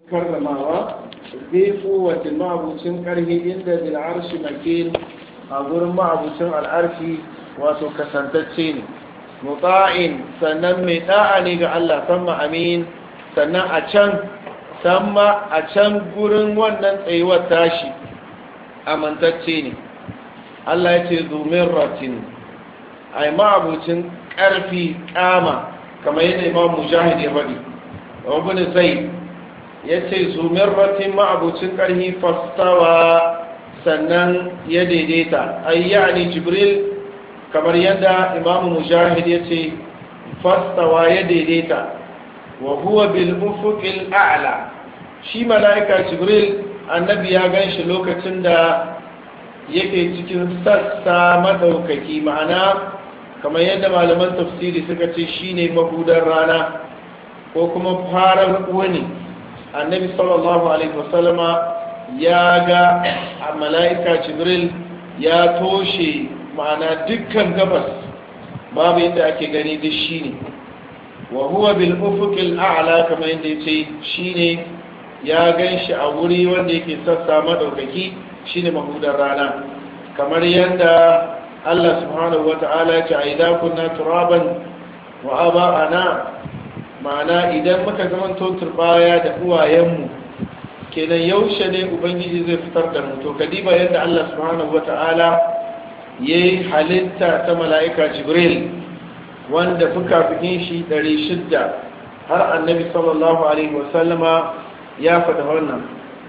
karramawa bi kuwatin ma'abucin karhi inda bil arshi makin a gurin ma'abucin al'arshi wato kasantacce ne muta'in sannan mai da'a ne ga Allah sama amin sannan a can sama a can gurin wannan tsayuwar tashi amintacce ne Allah ya ce zumin ratin a yi ma'abucin ƙarfi ƙama kamar yadda imam mujahid ya faɗi wabin zai ya ce zumin ratin ma'abucin ƙarfi fastawa sannan ya daidaita ayyani jibril kamar yadda imam mujahid ya ce fastawa ya daidaita wa huwa bil ufuqil a'la shi mala'ika jibril annabi ya ganshi lokacin da yake cikin sassa madaukaki ma'ana kamar yadda malaman tafsiri suka ce shine mahudar rana ko kuma farar wani annabi sallallahu alaihi wasallama ya ga a mala'ika jibril ya toshe ma'ana dukkan gabas babu yadda ake gani duk shine wa huwa bil ufuqil a'la kamar yadda yace shine ya ganshi a wuri wanda yake sassa madaukaki shine mahudar rana kamar yadda Allah subhanahu wata'ala ya ce a idan kunna turaban wa aba'ana ma'ana idan muka zamanto turbaya da uwayenmu kenan yaushe ne ubangiji zai fitar da mu to kadiba yadda Allah subhanahu wata'ala yayi halitta ta mala'ika jibril wanda fuka-fukin shi 600 har annabi sallallahu alaihi wasallama ya faɗa wannan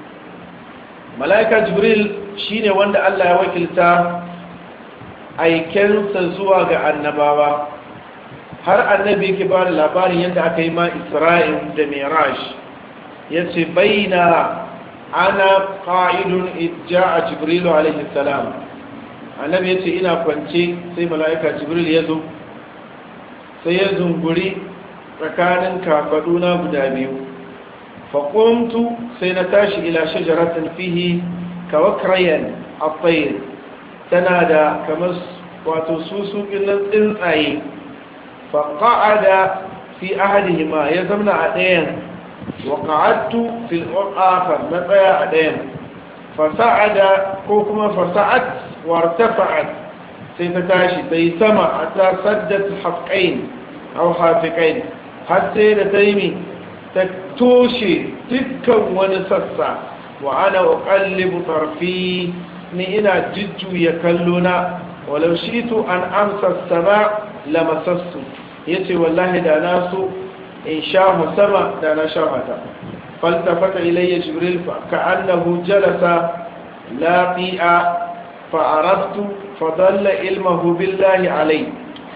mala'ika jibril shine wanda Allah ya wakilta aikensa zuwa ga annabawa har annabi yake ba da labarin yadda aka yi ma isra'il da miraj ya ce baina ana ƙa'idun ija a jibrilu alaihi salam annabi ya ce ina kwance sai mala'ika jibril ya zo sai ya zunguri tsakanin kafaduna guda biyu faƙuntu sai na tashi ila shajaratin fihi kawakrayan a tana da kamar wato susukin nan tsuntsaye faƙa'ada fi ahadihima ya zamna a ɗayan waƙa'attu fil akhar na tsaya a ɗayan fasa'ada ko kuma fasa'at wartafa'at sai ta tashi ta yi sama a ta saddat haƙain au hafiƙain har sai da ta yi ta toshe dukkan wani sassa wa ana uqallibu tarfi ni ina jujjuya kallona walau shitu an amsa sama lamasassu yace wallahi da na so in sha sama da na sha mata faltafata ilayya jibril fa ka'annahu jalasa laqi'a fa araftu fa dalla ilmuhu billahi alai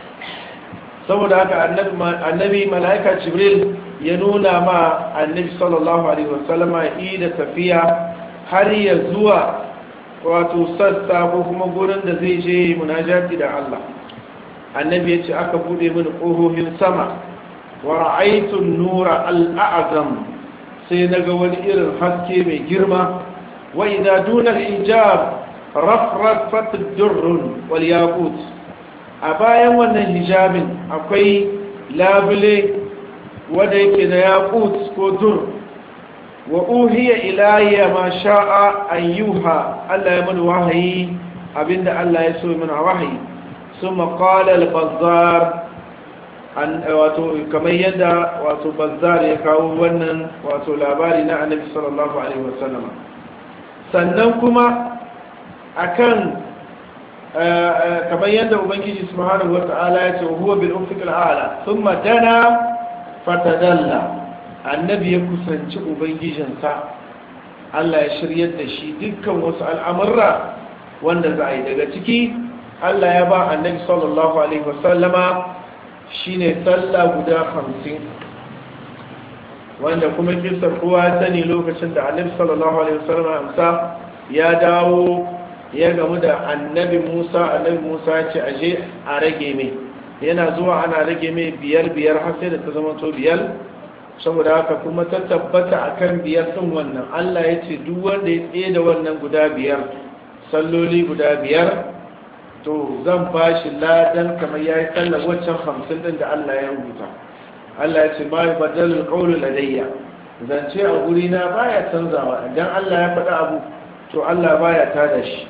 saboda haka annabi malaika jibril ya nuna ma annabi sallallahu alaihi wasallama ida tafiya har ya zuwa wato sassa ko kuma gurin da zai je munajati da Allah annabi ya ce aka bude mini ƙohohin sama wa ra'aitun nura al'azam sai na ga wani irin haske mai girma wa idza duna hijab rafrafat durrun wal yaqut a bayan wannan hijabin akwai labule wanda yake da yaqut ko dur wa uhiya ilayya ma sha'a an yuha Allah ya mana wahayi abinda Allah ya so mana wahayi summa qala al-bazzar an wato kamar yadda wato bazzar ya kawo wannan wato labari na annabi sallallahu alaihi wasallam sannan kuma akan kamar yadda ubangiji subhanahu wata'ala ya ce huwa bil ufiq al-a'la thumma dana fatadalla annabi ya kusanci ubangijinsa Allah ya shiryar da shi dukkan wasu al'amurra wanda za a yi daga ciki Allah ya ba annabi sallallahu alaihi wasallama shine sallah guda hamsin wanda kuma kisar kowa sani lokacin da annabi sallallahu alaihi wasallama amsa ya dawo ya gamu da annabi musa annabi musa ya ce aje a rage mai yana zuwa ana rage mai biyar biyar har sai da ta zama to biyar saboda haka kuma ta tabbata akan biyar din wannan Allah ya ce duk wanda ya tsaye da wannan guda biyar salloli guda biyar to zan ba shi ladan kamar ya yi sallar waccan hamsin din da Allah ya rubuta Allah ya ce ma yi badalin ƙaunin ladayya zance a guri na baya canzawa idan Allah ya faɗa abu to Allah baya tada shi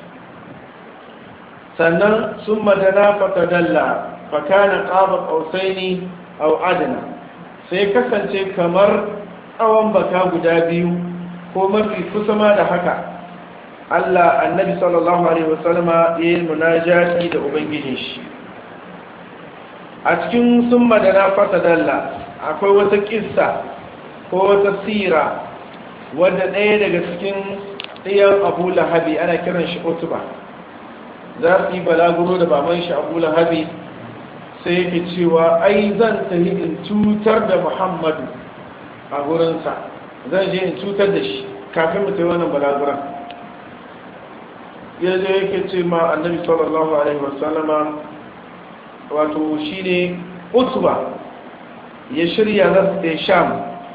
sannan sun madana fatadalla fakana qaba qausaini aw adna sai kasance kamar tsawon baka guda biyu ko mafi kusa ma da haka Allah annabi sallallahu alaihi wasallama ya yi munajati da ubangijin shi a cikin sun madana fatadalla akwai wata kissa ko wata sira wadda ɗaya daga cikin ɗiyan abu lahabi ana kiran shi otuba za su yi balaguro da baban shi abu lahabi sai yake cewa ai zan tafi in cutar da muhammadu a gurinsa zan je in cutar da shi kafin mu tafi wannan balaguran ya je yake ce ma annabi sallallahu alaihi wasallama wato shi ne utuba ya shirya za su ɗaya sham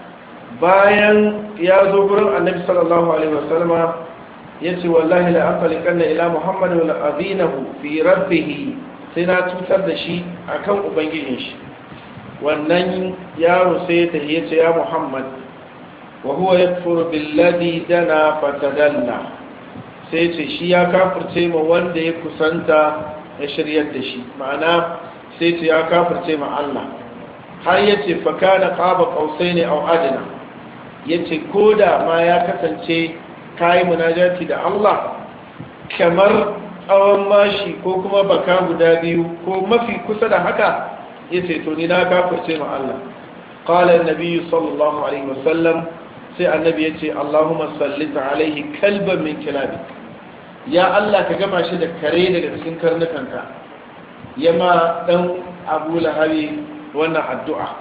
bayan ya zo gurin annabi sallallahu alaihi wasallama ya ce wallahi la aqali kanna ila muhammad wa azinahu fi rabbih sai na tutar da shi akan ubangijin shi wannan yaro sai ta yace ya muhammad wa huwa yakfuru billadhi dana fatadalla sai ce shi ya kafirce ma wanda ya kusanta ya shiryar da shi ma'ana sai ce ya kafirce ma Allah har yace fa kana qaba qausaini aw adna yace koda ma ya kasance kayi munajati da Allah kamar tsawon mashi ko kuma baka guda biyu ko mafi kusa da haka ya ce to ni na kafirce ma Allah qala annabi sallallahu alaihi wasallam sai annabi ya ce Allahumma sallita alaihi kalban min kilabi ya Allah ka gama shi da kare daga cikin karnukanka yama dan Abu Lahabi wannan addu'a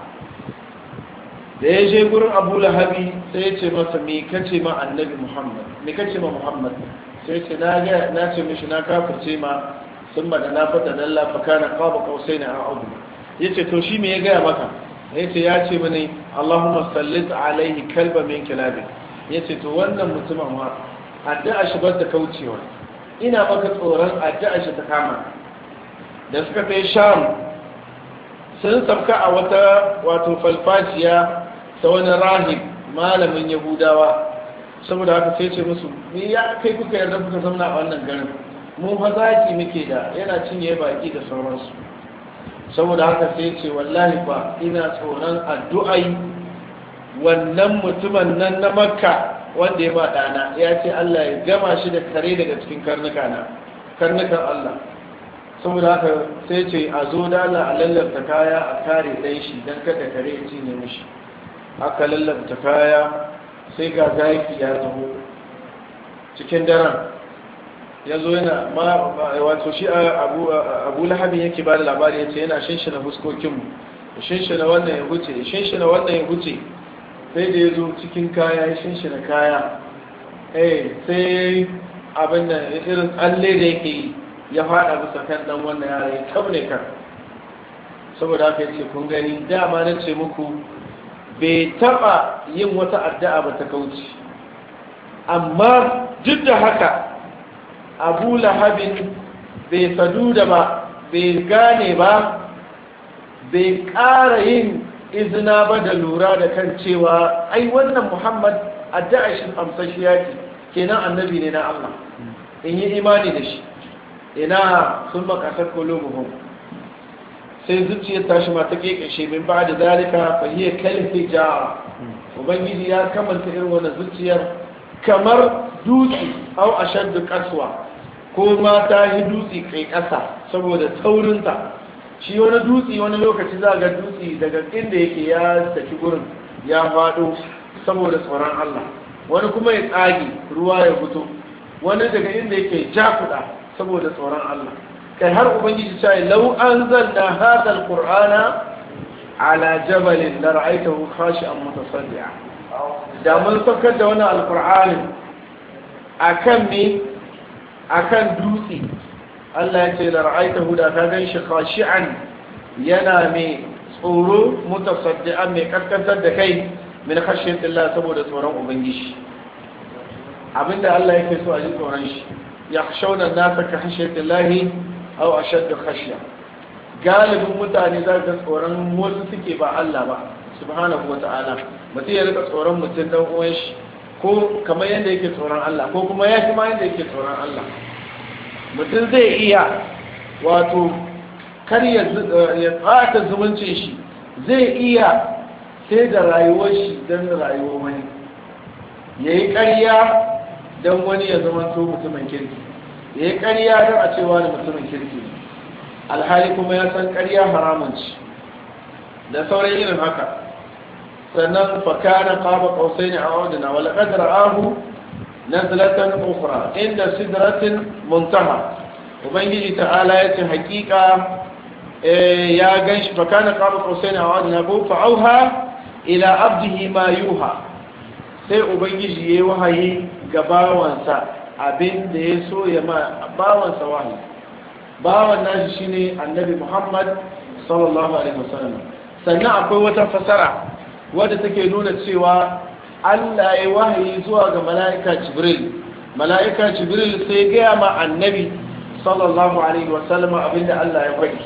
da ya je gurin abu lahabi sai ya ce masa me kace ma annabi muhammad me kace ma muhammad sai ce na ga na ce mishi na kafirce ma sun da na fata dalla fa kana qaba qausaina a audu yace to shi me ya gaya maka yace ya ce mini allahumma sallit alaihi kalba min kilabi yace to wannan mutumin ma addu'a shi bar da kaucewa ina maka tsoron addu'a shi ta kama da suka kai sham sun sabka a wata wato falfaciya ta wani rahib malamin yahudawa saboda haka sai ce musu ni ya kai kuka yarda kuka zamna a wannan garin mu fa zaki muke da yana cinye baki da sauransu saboda haka sai ce wallahi ba ina tsoron addu'ai wannan mutumin nan na makka wanda ya ba ɗana ya ce allah ya gama shi da kare daga cikin karnuka na karnukan allah saboda haka sai ce a zo dala a lallabta kaya a kare ɗan shi don kada kare ya cinye mishi aka lallabta kaya sai ga zaki ya taho cikin daren ya zo yana wato shi abu lahabin yake ba da labari ya ce yana shinshina fuskokinmu ya shinshina wannan ya huce ya shinshina wannan ya huce sai da ya zo cikin kaya ya shinshina kaya eh sai abin da irin tsalle da yake yi ya fada bisa kan dan wannan yara ya tabne kan saboda haka yace kun gani dama na ce muku bai taba yin wata addu'a ba ta kauce amma duk da haka abu lahabin bai sadu da ba bai gane ba bai ƙara yin izina ba da lura da kan cewa ai wannan muhammad addu'a shi amsashiya ce kenan annabi ne na allah in yi imani da shi ina sun makasar kolobuhun sai zuciyar tashi ma ta kekashe min ba da zalika fahiyar kalfi jara ubangiji ya kamanta irin wannan zuciyar kamar dutse au a shaddu kasuwa ko ma ta yi dutse kai kasa saboda taurinta shi wani dutse wani lokaci za ga dutse daga inda yake ya saki gurin ya faɗo saboda tsoron allah wani kuma ya tsage ruwa ya fito wani daga inda yake jakuda saboda tsoron Allah kai har ubangiji ta yi lau an zanna hada alqur'ana ala jabalin la ra'aytahu khashi'an mutasaddi'a da mun saukar da wannan alqur'ani akan me akan dutse Allah ya ce la ra'aytahu da ka gan shi khashi'an yana mai tsoro mutasaddi'an mai kaskantar da kai min khashyatillah saboda tsoron ubangiji abinda Allah yake so a ji tsoron shi yakhshawna an-nasa ka khashyatillahi aw ashaddu khashya galibin mutane za ka tsoron wasu suke ba Allah ba subhanahu wata'ala mutum ya rika tsoron mutum dan uwan shi ko kamar yadda yake tsoron Allah ko kuma ya fi ma yadda yake tsoron Allah mutum zai iya wato kar ya tsata zumuncin shi zai iya sai da rayuwar shi don rayuwar wani ya yi ƙarya don wani ya zama to mutumin kirki ya yi ƙarya don a cewa da mutumin kirki alhali kuma ya san ƙarya haramun ci da sauran irin haka sannan fakana qaba qausain a'udna wa laqad ra'ahu nazlatan ukhra inda sidratin muntaha ubangiji ta'ala yace hakika ya ganshi fakana qaba qausain a'udna ko fa'auha ila abdihi ma yuha sai ubangiji yayi wahayi ga bawansa abin da ya so ya ma bawansa wahayi bawan nashi shine annabi Muhammad sallallahu alaihi wasallam sannan akwai wata fasara wadda take nuna cewa Allah ya wahayi zuwa ga mala'ika Jibril mala'ika Jibril sai gaya ma annabi sallallahu alaihi wasallam abinda Allah ya faɗi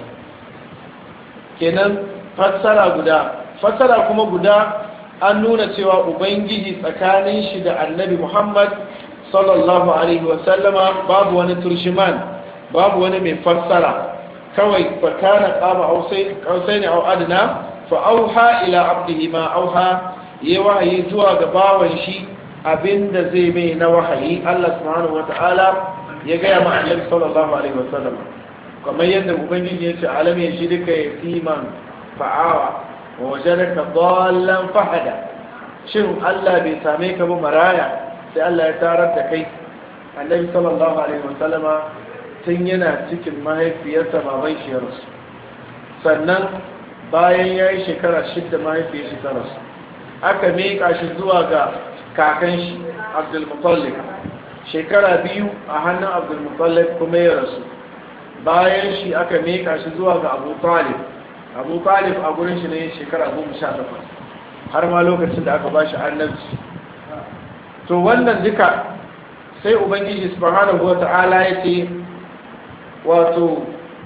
kenan fassara guda fassara kuma guda an nuna cewa ubangiji tsakanin shi da annabi Muhammad sallallahu alaihi wasallama babu wani turshiman babu wani mai fassara kawai fakana qaba qausaini aw adna fa auha ila abdihi ma auha yayi wahayi zuwa ga bawan shi abinda zai mai na wahayi Allah subhanahu wataala ya ga ma annabi sallallahu alaihi wasallam kamar yadda ubangiji ya ce alam ya shi duka yatiman fa'awa wa wajadaka dallan fahada shin Allah bai same ka ba maraya sai Allah ya tarar da kai annabi sallallahu alaihi wasallama tun yana cikin mahaifiyarsa baban shi ya rasu sannan bayan ya yi shekara shidda mahaifiyar shi ta rasu aka miƙa shi zuwa ga kakan shi abdulmutallib shekara biyu a hannun abdulmutallib kuma ya rasu bayan shi aka miƙa shi zuwa ga abu talib abu talib a gurin shi ne shekara goma sha takwas har ma lokacin da aka ba shi annabci to wannan duka sai ubangiji subhanahu wa ta'ala ya ce wato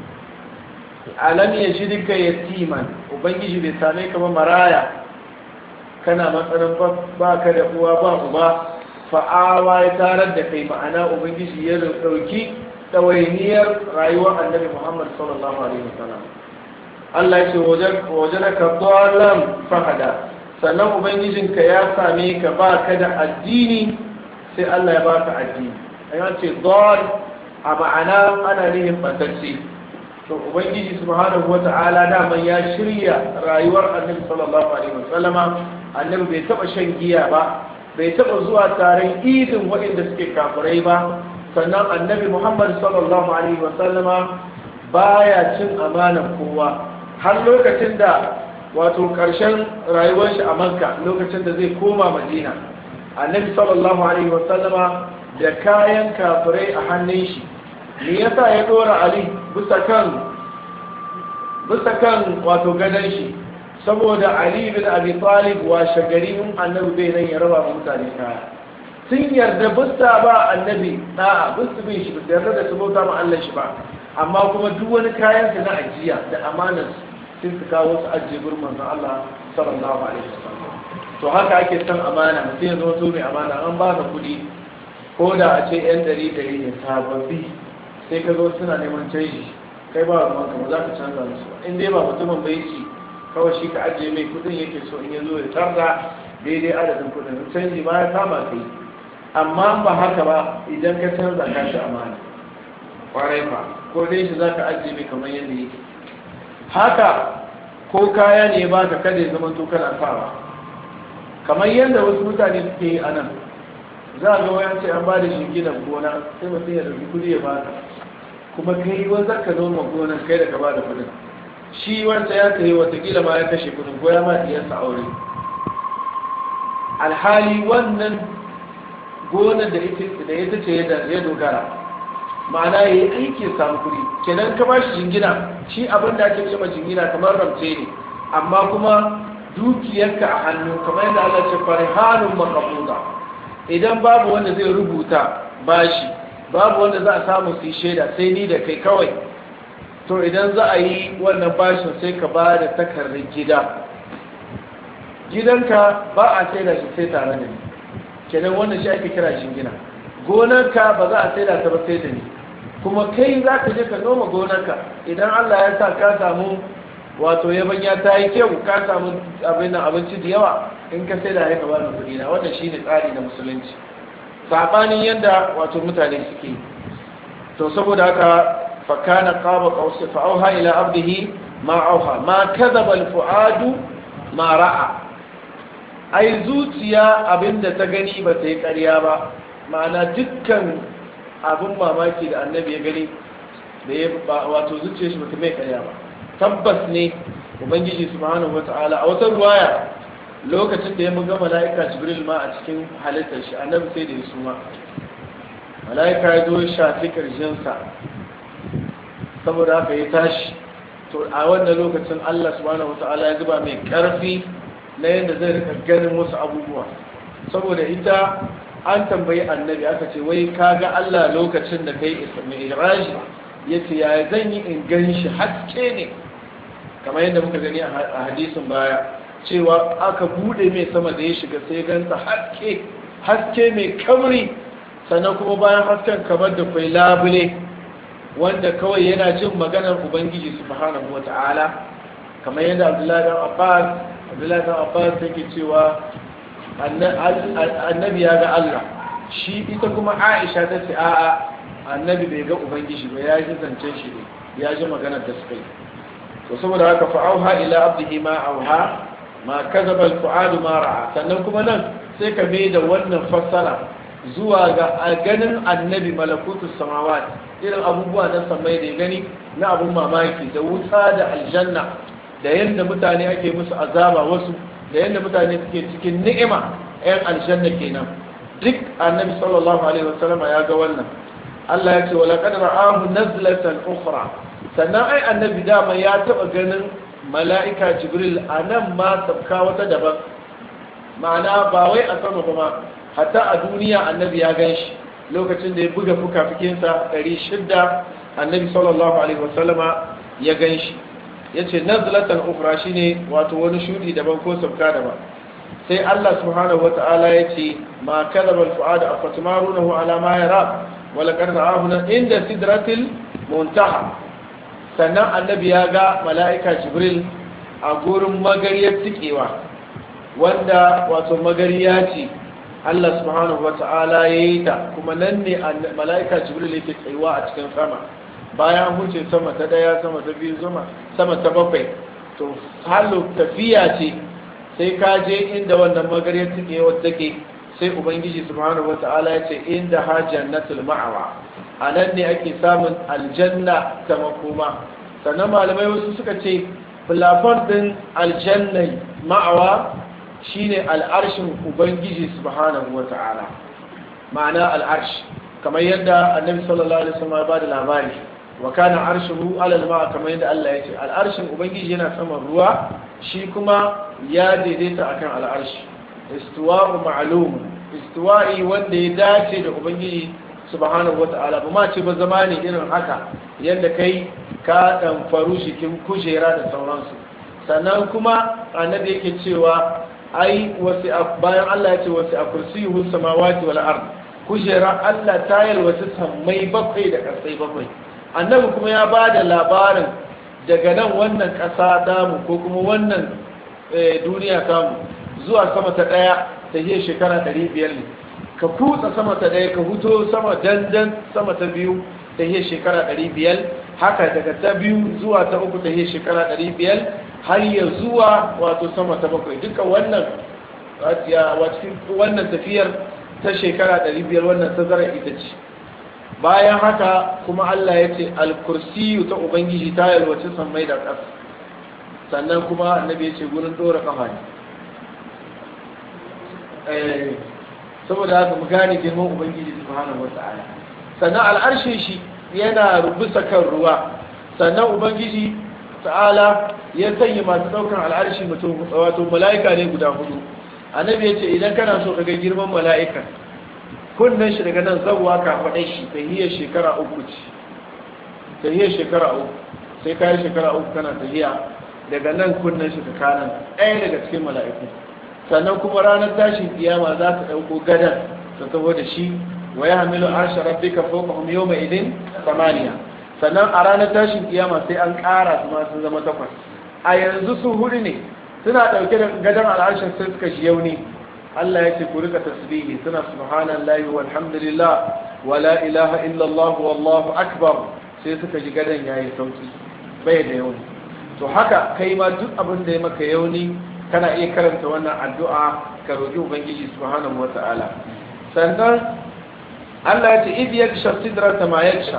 alam ya shi duka yatiman ubangiji bai same ka ba maraya kana matsanin ba ka da uwa ba uba fa'awa ya tarar da kai ma'ana ubangiji ya dauki ɗawainiyar rayuwar annabi muhammad sallallahu alaihi wasallam Allah ya ce wajen ka dalam fahada sannan ubangijinka ya same ka ba ka da addini sai Allah ya baka addini ayyana ce dal a ma'ana ana nihin batacce to ubangiji subhanahu wata'ala daman ya shirya rayuwar annabi sallallahu alaihi wasallama annabi bai taba shan giya ba bai taba zuwa taron idin waɗanda suke kafirai ba sannan annabi muhammad sallallahu alaihi wasallama baya cin amanan kowa har lokacin da wato ƙarshen rayuwar shi a makka lokacin da zai koma madina annabi sallallahu alaihi wasallama da kayan kafirai a hannun shi me yasa ya dora ali bisa kan bisa kan wato gadon shi saboda ali bin abi talib wa shagari in annabi bai nan ya raba mutane kaya sun yarda bisa ba annabi da'a bisa bin shi bisa yarda da su bauta ma Allah shi ba amma kuma duk wani kayan su na ajiya da amanar sun su kawo su ajiye gurin manzon Allah sallallahu alaihi wasallam to haka ake son amana mutum ya zama to mai amana an ba ka kuɗi ko da a ce yan ɗari ɗari ne sababbi sai ka zo suna neman canji kai ba ruwan ka ba za ka canza musu in dai ba mutumin bai ci kawai shi ka ajiye mai kudin yake so in ya zo ya tarda daidai adadin kudin canji ma ya kama kai amma ba haka ba idan ka canza ka shi amana kwarai fa ko dai shi za ka ajiye mai kamar yadda yake haka ko kaya ne ba ka kada ya zama to kana sawa kamar yadda wasu mutane suke yi a nan za a ga wayan ce an ba da shinginan gona sai mutum ya dauki kudi ya baka kuma kai wanzar ka noma gonan kai da ka ba da kudin shi wanda ya kai watakila ma ya kashe kudin ko ya ma diyarsa aure alhali wannan gonar da ita ce ya dogara ma'ana ya yi aikin samu kudi kenan ka ba shi jingina shi abin da ake cewa jingina kamar ramce ne amma kuma dukiyarka a hannu kamar yadda Allah ce farihanun makafuda idan babu wanda zai rubuta bashi babu wanda za a samu su shaida sai ni da kai kawai to idan za a yi wannan bashin sai ka ba da takardar gida gidanka ba a saida shi sai tare da ni kenan wannan shi ake kira shingina gonarka ba za a saida ta ba sai da ni kuma kai za ka je ka noma gonarka idan Allah ya sa ka samu wato yabanya ta yi kyau ka samu abin nan abinci da yawa in ka saida ya ka bani kuɗi na wannan shine tsari na musulunci sabanin yadda wato mutane suke to saboda haka fakana qaba qausi fa auha ila abdihi ma auha ma kadhaba al fuadu ma ra'a ai zuciya abinda ta gani ba ta yi ƙarya ba ma'ana dukkan abin mamaki da annabi ya gani da ya wato zuciya shi ba ta mai ƙarya ba tabbas ne ubangiji subhanahu wata'ala a wata ruwaya lokacin da ya muga mala'ika jibril ma a cikin halittar shi annabi sai da ya suma mala'ika ya zo ya shafi ƙarshensa saboda haka ya tashi to a wannan lokacin Allah subhanahu wata'ala ya zuba mai ƙarfi na yadda zai rika ganin wasu abubuwa saboda ita an tambayi annabi aka ce wai ka ga Allah lokacin da kai mi'raji ya ce ya zan yi in gan shi haske ne kamar yadda muka gani a hadisin baya cewa aka bude mai sama da ya shiga sai ganta haske haske mai kamri sannan kuma bayan hasken kamar da kwai labule wanda kawai yana jin maganar ubangiji subhanahu wata'ala kamar yadda abdullahi dan abbas abdullahi dan abbas yake cewa annabi ya ga Allah shi ita kuma aisha ta ce a'a annabi bai ga ubangiji ba ya ji zancen shi ne ya ji maganar da suka yi to saboda haka fa'auha ila abdihi ma auha ma kazaba al-fu'adu ma ra'a sannan kuma nan sai ka mai da wannan fassara zuwa ga ganin annabi malakutus samawat irin abubuwa na samai da gani na abun mamaki da wuta da aljanna da yadda mutane ake musu azaba wasu da yadda mutane suke cikin ni'ima yan aljanna kenan duk annabi sallallahu alaihi wasallam ya ga wannan Allah ya ce wa laqad ra'ahu nazlatan ukhra sannan ai annabi dama ya taba ganin mala'ika jibril anan ma sabka wata daban ma'ana ba wai a sama ba ma hatta a duniya annabi ya gan shi lokacin da ya buga fuka-fukinsa 600 annabi sallallahu alaihi wasallama ya gan shi ya ce nazlatan ukra shi ne wato wani shudi daban ko sabka daban sai Allah subhanahu wa ta'ala ya ce ma kalaba al-fu'ada afatmarunahu ala ma yara wa laqad ra'ahu inda sidratil muntaha sannan annabi ya ga mala'ika jibril a gurin magariyar tikewa wanda wato magariya ce Allah subhanahu wa ta'ala ya yi ta kuma nan ne mala'ika jibril yake tsayuwa a cikin sama bayan huce sama ta daya sama ta biyu sama ta bakwai to halu tafiya ce sai ka je inda wannan magariyar tikewa take sai ubangiji subhanahu wa ta'ala ya ce inda ha jannatul ma'awa a nan ne ake samun aljanna ta makoma sannan malamai wasu suka ce filafon din aljanna ma'awa shine al'arshin ubangiji subhanahu wa ta'ala ma'ana al'arsh kamar yadda annabi sallallahu alaihi wasallam ya bada labari wa kana arshuhu ala al kamar yadda Allah ya ce al'arshin ubangiji yana saman ruwa shi kuma ya daidaita akan al'arshi istiwa'u ma'lum istiwa'i wanda ya dace da ubangiji subhanahu wa ta'ala ba ma ce ba zama ne irin haka yadda kai ka dan faru shikin kujera da sauransu sannan kuma annabi yake cewa ai wasu bayan Allah ya ce wasu a kursiyuhu samawati wal ard kujera Allah ta yalwaci sammai bakwai da ƙasai bakwai annabi kuma ya ba da labarin daga nan wannan ƙasa damu ko kuma wannan duniya tamu zuwa sama ta ɗaya ta yi shekara ɗari biyar ne ka kutsa sama ta ɗaya ka huto sama dandan sama ta biyu ta yi shekara ɗari biyar haka daga ta biyu zuwa ta uku ta yi shekara ɗari biyar har ya zuwa wato sama ta bakwai duka wannan wannan tafiyar ta shekara 500 wannan tazarar ita ce bayan haka kuma Allah ya ce alkursiyu ta ubangiji ta yalwace sammai da ƙasa sannan kuma annabi ya ce gurin ɗora ƙafa ne saboda haka mu gane girman ubangiji subhanahu wata'ala sannan al'arshin shi yana rubusa kan ruwa sannan ubangiji ta'ala ya sanya masu daukan al'arshi mutum wato mala'ika ne guda hudu annabi ya ce idan kana so ka ga girman mala'ika kunnen shi daga nan zabuwa ka faɗa shi ta hiyar shekara uku ce ta hiyar shekara uku sai ka yi shekara uku kana tahiya daga nan kunnen shi ka kanan ɗaya daga cikin mala'iku sannan kuma ranar tashin kiyama za ta ɗauko gadan ta taho da shi wa ya hamilu arsha rabbika fawqahum yawma idin samaniya sannan a ranar tashin kiyama sai an ƙara su ma sun zama takwas a yanzu su hudu ne suna ɗauke da gadan al'arshin sai suka shi yau ne Allah ya ce ku rika tasbihi suna subhanallahi walhamdulillah wala ilaha illallah wallahu akbar sai suka ji gadan yayi sauki bai da yauni to haka kai ma duk abin da ya maka yauni kana iya karanta wannan addu'a ka roƙi ubangiji subhanahu wata'ala sannan Allah ya ce idh yaksha sidrata ma yaksha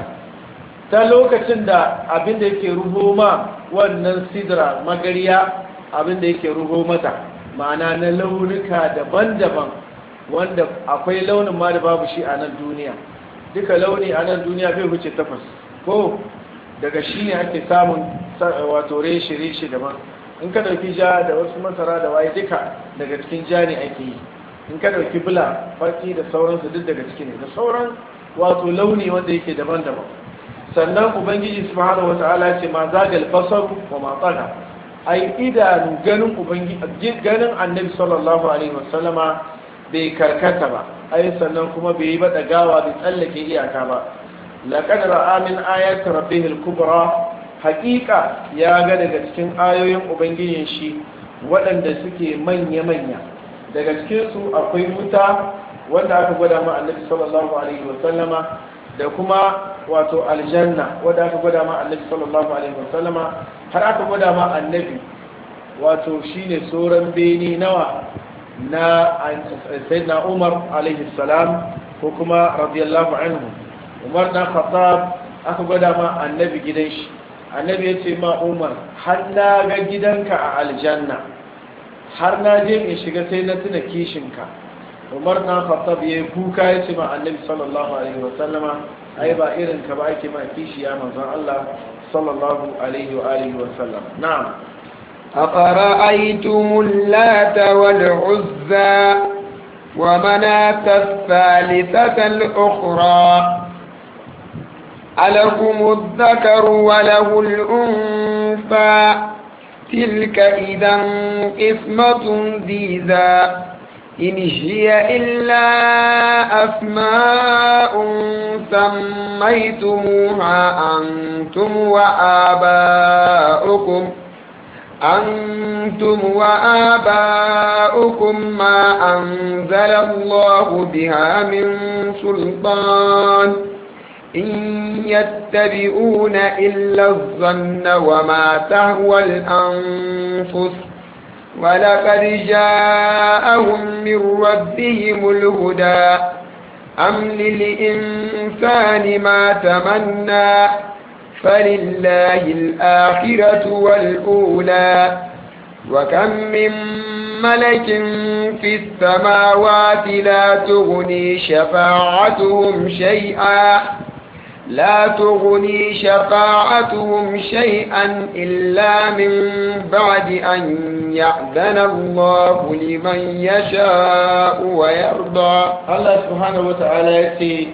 ta lokacin da abin da yake ruho ma wannan sidra magariya abin da yake ruho mata ma'ana na launuka daban-daban wanda akwai launin ma da babu shi a nan duniya duka launi a nan duniya bai wuce takwas ko daga shi ne ake samun wato reshe-reshe daban in ka dauki ja da wasu masara da waye duka daga cikin ja ne ake yi in ka dauki bula farki da sauransu duk daga ciki ne da sauran wato launi wanda yake daban-daban sannan ubangiji subhanahu wata'ala ce ma zagal basar wa ma tsana ai idanu ganin ubangiji ganin annabi sallallahu alaihi wasallama bai karkata ba ai sannan kuma bai yi ba dagawa bai tsallake iyaka ba laqad ra'a min ayati rabbihil kubra haqiqa ya ga daga cikin ayoyin ubangijin shi waɗanda suke manya manya daga cikin su akwai wuta wanda aka gwada ma annabi sallallahu alaihi wasallama da kuma wato aljanna wanda aka gwada ma annabi sallallahu alaihi wasallama har aka gwada ma annabi wato shine sauran beni nawa na sayyidina Umar alaihi salam ko kuma radiyallahu anhu Umar na Khattab aka gwada ma annabi gidan shi annabi ya ce ma Umar har na ga gidanka a aljanna har na je in shiga sai na tuna kishinka Umar na Khattab ya kuka ya ce ma annabi sallallahu alaihi wa sallama ai ba irin ka ba ake ma kishi ya manzon Allah sallallahu alaihi wa alihi wa sallam na'am أفرأيتم اللات والعزى ومناة الثالثة الأخرى ألكم الذكر وله الأنثى تلك إذا قسمة ذيذا إن هي إلا أسماء سميتموها أنتم وآباؤكم أنتم وآباؤكم ما أنزل الله بها من سلطان إن يتبعون إلا الظن وما تهوى الأنفس ولقد جاءهم من ربهم الهدى أم للإنسان ما تمنى فلله الآخرة والأولى وكم من ملك في السماوات لا تغني شفاعتهم شيئا لا تغني شفاعتهم شيئا إلا من بعد أن يأذن الله لمن يشاء ويرضى الله سبحانه وتعالى يأتي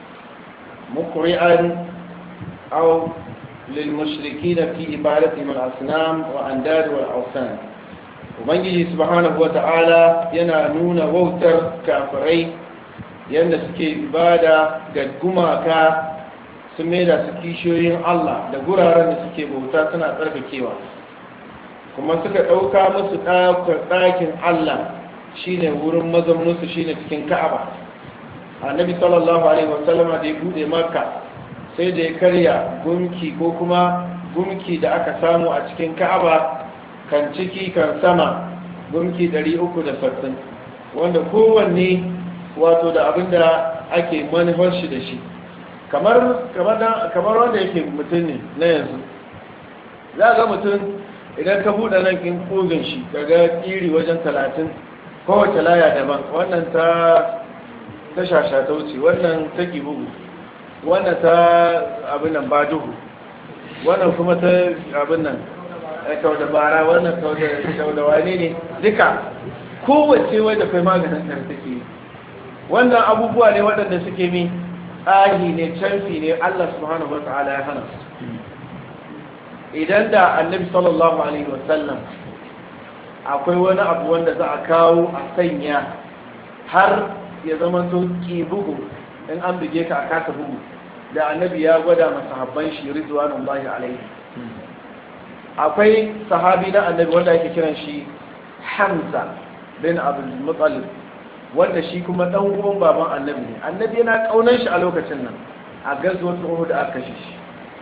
مقرعا أو للمشركين في عبادتهم الأصنام وأنداد والأوثان وبنجي سبحانه وتعالى ينانون ووتر كافرين yadda suke ibada ga gumaka su da su kishiyoyin Allah da guraren da suke bauta suna tsarkakewa kuma suka ɗauka musu ɗakin Allah shine wurin mazauninsu shine cikin ka'aba annabi sallallahu alaihi wasallama da ya buɗe maka sai da ya karya gunki ko kuma gunki da aka samu a cikin ka'aba kan ciki kan sama gunki 360 wanda kowanne wato da abin da ake manufar shi da shi kamar wanda yake mutum ne na yanzu za ga mutum idan ka buɗe nan kin kogin shi daga ƙiri wajen talatin kowace laya daban wannan ta ta shasha ta wuce wannan ta bugu wannan ta abin nan ba duhu wannan kuma ta abin nan kau da bara wannan kau da wane ne duka kowace wadda kai maganin kan take yi wannan abubuwa ne waɗanda suke mi ahi ne canfi ne Allah subhanahu wa ta'ala ya hana idan da annabi sallallahu alaihi wasallam akwai wani abu wanda za a kawo a sanya har ya zama to ki bugu in an bige ka a kasa bugu da annabi ya gwada masahabban shi rizwanullahi alaihi akwai sahabi na annabi wanda ake kiran shi hamza bin abdul muttalib wanda shi kuma dan uwan baban annabi ne annabi yana kaunan shi a lokacin nan a gazuwar uhud da aka kashe shi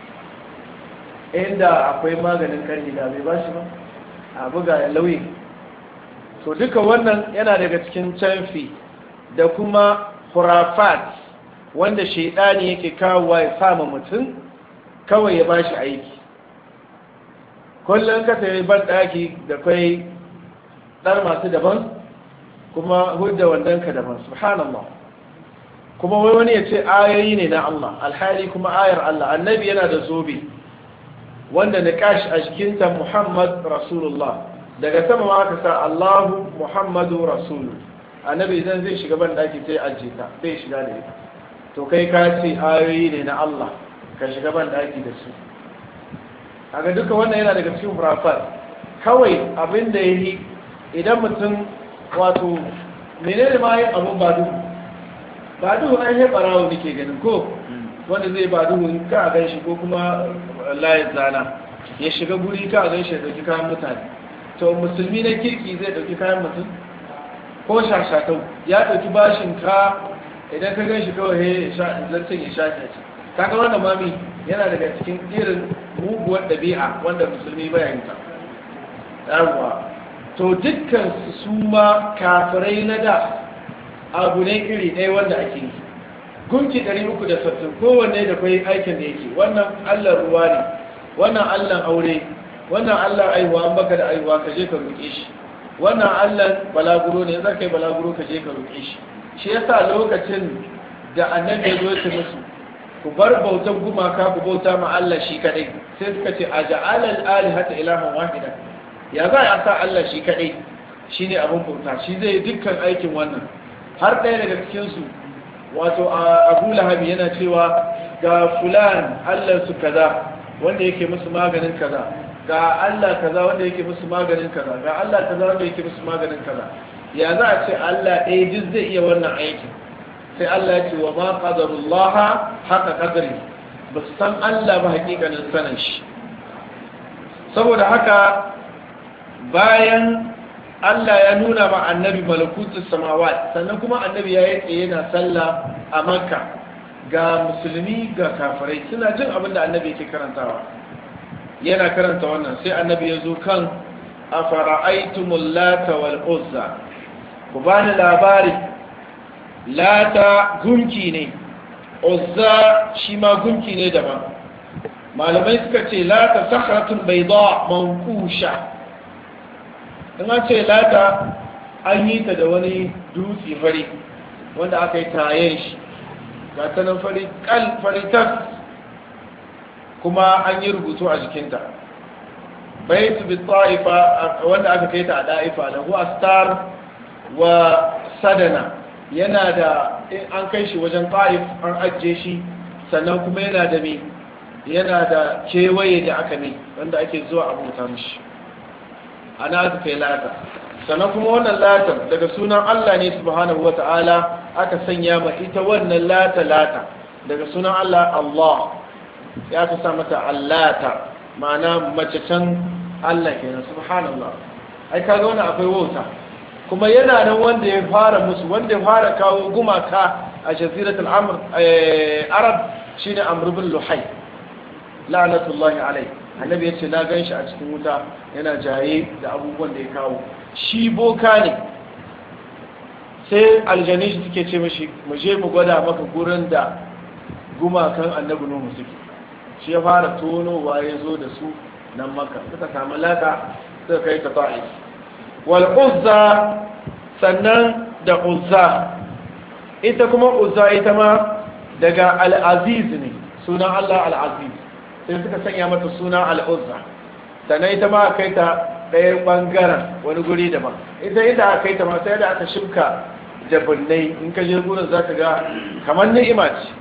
inda akwai maganin karni da bai bashi ba a buga ya lauyi to duka wannan yana daga cikin canfi da kuma hurafat wanda shaidani yake kawowa ya sama mutum kawai ya bashi aiki kullum ka sayi ban daki da kai dar masu daban kuma hudda wandanka daban subhanallah kuma wai wani ya ce ayoyi ne na Allah alhali kuma ayar Allah annabi yana da zobe wanda na kashi a jikinta Muhammad Rasulullah daga sama ma aka sa Allahu Muhammadu Rasulu annabi idan zai shiga ban daki sai ajiye ta sai shiga da ita to kai ka ce ayoyi ne na Allah ka shiga ban daki da su aga duka wannan yana daga cikin hurafat kawai abin da yi idan mutum wato menene ma yin abun ba duhu ba duhu an yi barawo nake ganin ko wanda zai ba duhu ka a gan shi ko kuma layin zana ya shiga guri ka a gan shi ya dauki kayan mutane to musulmi na kirki zai dauki kayan mutum ko shashatau ya dauki bashin ka idan ka gan shi kawai zartin ya shafe shi kaga wannan mami yana daga cikin irin muguwar ɗabi'a wanda musulmi baya yin ta yawwa to dukkan su ma kafirai na da abu ne iri ɗaya wanda ake yi gunki 360 kowanne da kwai aikin da yake wannan allah ruwa ne wannan allah aure wannan allah aihuwa an baka da aihuwa ka je ka roƙe shi wannan allah balaguro ne zai kai balaguro ka je ka roƙe shi shi yasa lokacin da annabi ya zo ya musu ku bar bautan gumaka ku bauta ma Allah shi kadai sai suka ce a ja'ala al-alihata ilahan wahida ya za a sa Allah shi kadai shine abin bauta shi zai dukkan aikin wannan har ɗaya daga cikin su wato Abu Lahab yana cewa ga fulan Allah su kaza wanda yake musu maganin kaza ga Allah kaza wanda yake musu maganin kaza ga Allah kaza wanda yake musu maganin kaza ya za a ce Allah ɗaya duk zai iya wannan aikin sai Allah ya ce wa ma qadarullah haka qadari ba su san Allah ba hakikanin sanin shi saboda haka bayan Allah ya nuna ma annabi malakutus samawat sannan kuma annabi ya yi tsaye yana sallah a makka ga musulmi ga kafirai suna jin abin da annabi yake karantawa yana karanta wannan sai annabi ya zo kan afara'aitumul lata wal uzza ku bani labari lata gunki ne uzza shi ma gunki ne daban malamai suka ce lata sakratun bayda mankusha in an ce lata an yi ta da wani dutse fari wanda aka yi tayen shi ga ta nan fari kal fari tas kuma an yi rubutu a jikinta baitu bi ta'ifa wanda aka kai ta a da'ifa lahu astar wa sadana yana da an kai shi wajen ta'if an ajiye shi sannan kuma yana da me yana da kewaye da aka ne wanda ake zuwa a bauta mishi ana aka kai lata sannan kuma wannan latar daga sunan Allah ne subhanahu wata'ala aka sanya ma ita wannan lata lata daga sunan Allah Allah ya ka sa mata allata ma'ana mace can Allah kenan subhanallah ai kaga wannan akwai wauta kuma yana nan wanda ya fara musu wanda ya fara kawo gumaka a jaziratul amr arab shine amr bin luhay la'natullahi alai annabi yace na ganshi a cikin wuta yana jaye da abubuwan da ya kawo shi boka ne sai aljani shi suke ce mashi mu je mu gwada maka gurin da gumakan annabi nuhu suke shi ya fara tonowa ya zo da su nan maka suka samu laka suka kai ta ta'if wal uzza sannan da uzza ita kuma uzza ita ma daga al-aziz ne sunan Allah al-aziz sai suka sanya mata suna al-uzza sannan ita ma kai ta ɗaya ɓangaren wani guri daban ita inda aka kai ta ma sai da aka shimka jabinnai in ka je gurin za ka ga kamar ni'ima ce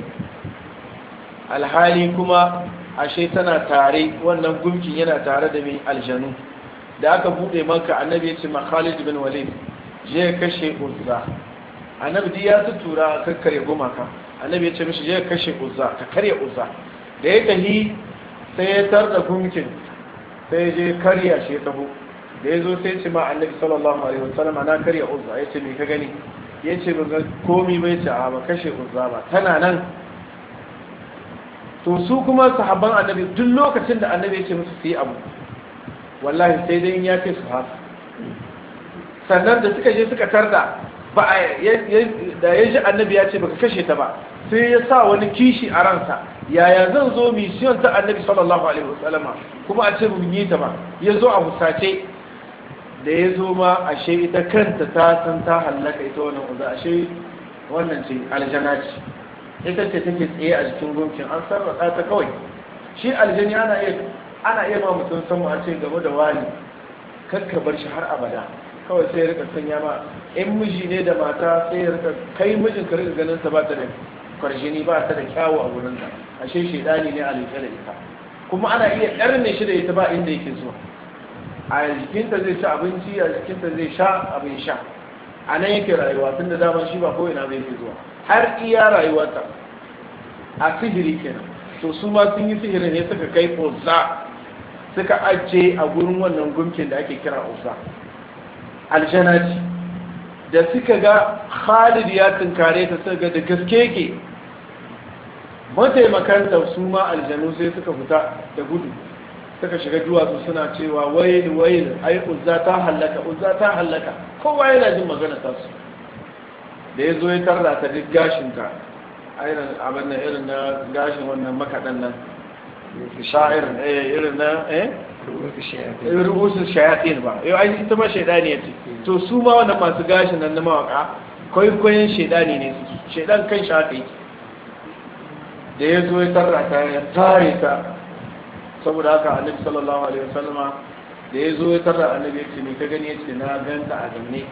alhali kuma ashe tana tare wannan gumkin yana tare da mai aljanu da aka bude maka annabi ya ce ma Khalid bin Walid je kashe Uzza annabi duk ya tutura kakkare gumaka annabi ya ce mishi je kashe Uzza ka karya Uzza da ya tahi sai ya tarda gumkin sai je karya shi taho da ya zo sai ce ma annabi sallallahu alaihi wasallam na karya Uzza ya ce me ka gani ya ce ba komi bai ce a ba kashe Uzza ba tana nan to su kuma sahabban annabi duk lokacin da annabi ya ce musu su yi abu wallahi sai dai in ya ce su haka sannan da suka je suka tarda ba da ya ji annabi ya ce baka kashe ta ba sai ya sa wani kishi a ransa yaya zan zo misiyon ta annabi sallallahu alaihi wasallama kuma a ce mun yi ta ba ya zo a husace da ya zo ma ashe ita kanta ta san ta hallaka ita wannan uza ashe wannan ce aljana ce ita ce take tsaye a jikin gunkin an sarrafa ta kawai shi aljani ana iya ana iya ma mutum san a ce game da wani kakka bar shi har abada kawai sai rika sanya ma in miji ne da mata sai rika kai mijin ka rika ganin ta ba ta da kwarjini ba ta da kyawu a wurin ta ashe shedani ne a leke da ita kuma ana iya ɗarne shi da ita ba inda yake zuwa a jikinta zai ci abinci a jikinta zai sha abin sha a nan yake rayuwa tun da daman shi ba ko ina bai fi zuwa har iya rayuwarta a sihiri kenan to su ma sun yi sihirin ne suka kai uzza suka ajiye a gurin wannan gumkin da ake kira uzza aljanaci da suka ga khalid ya tunkare ta suka ga da gaske ke mataimakanta su ma aljanu sai suka fita da gudu suka shiga duwatsu suna cewa wail wail ai uzza ta hallaka uzza ta hallaka kowa yana jin magana ta su da ya zo ya tarda ta duk gashinta irin abin nan irin na gashin wannan makaɗan nan sha'ir irin na eh rubusun shayatin ba yau ai ita ma shaidani ya ce to su ma wannan masu gashin nan na mawaka kwaikwayon shaidani ne su shaidan kan shafi da ya zo ya tarra ta ya tare ta saboda haka annabi sallallahu alaihi wasallama da ya zo ya tarra annabi ya ce ne ka gani ya ce na ganta a ganne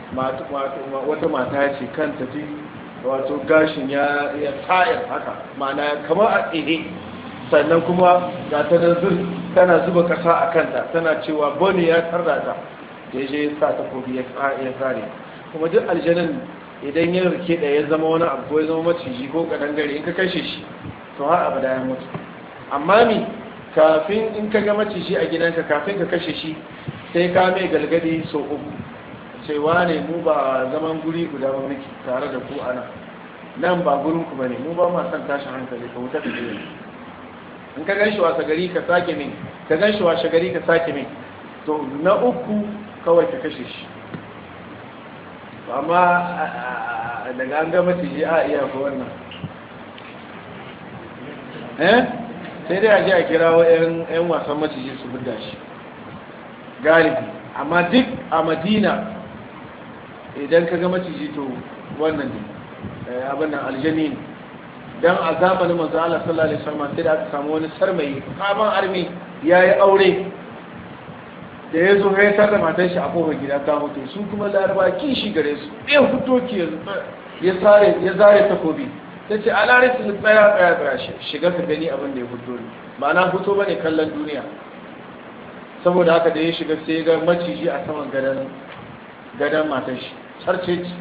wata mata ce kan tafi wato gashin ya tayar haka ma'ana kamar a tsere sannan kuma ga ta tana zuba kasa a kanta tana cewa boni ya tarda ta da ya je ya sa takobi ya tsare kuma duk aljanin idan ya rike da ya zama wani abu ko ya zama maciji ko kadangare in ka kashe shi to har abada ya mutu amma mi kafin in ka ga maciji a gidanka kafin ka kashe shi sai ka mai galgadi sau uku cewa ne mu ba zaman guri guda ba muke tare da ku ana nan ba gurin ku bane mu ba ma san tashin hankali ka wuta ka je in ka ganshi wasa gari ka sake min ka ganshi washe gari ka sake min to na uku kawai ka kashe shi amma daga an gama ciji a iya ko wannan eh sai dai a ji a kirawo 'yan wasan maciji su buga shi galibi amma duk a madina idan ka ga maciji to wannan ne abin nan aljani ne dan a zamanin manzo Allah sallallahu alaihi wasallam sai da aka samu wani sarmai kaman armi yayi aure da ya zo ya tada matan shi a kofar gida ta mutu su kuma laraba kishi gare su ɗaya fito ki ya zare ya zare takobi ta ce a lare su tsaya tsaya tsaya shiga ka gani abin da ya fito ne ba na fito bane kallon duniya saboda haka da ya shiga sai ga maciji a saman gadon gadon matan shi sarce ce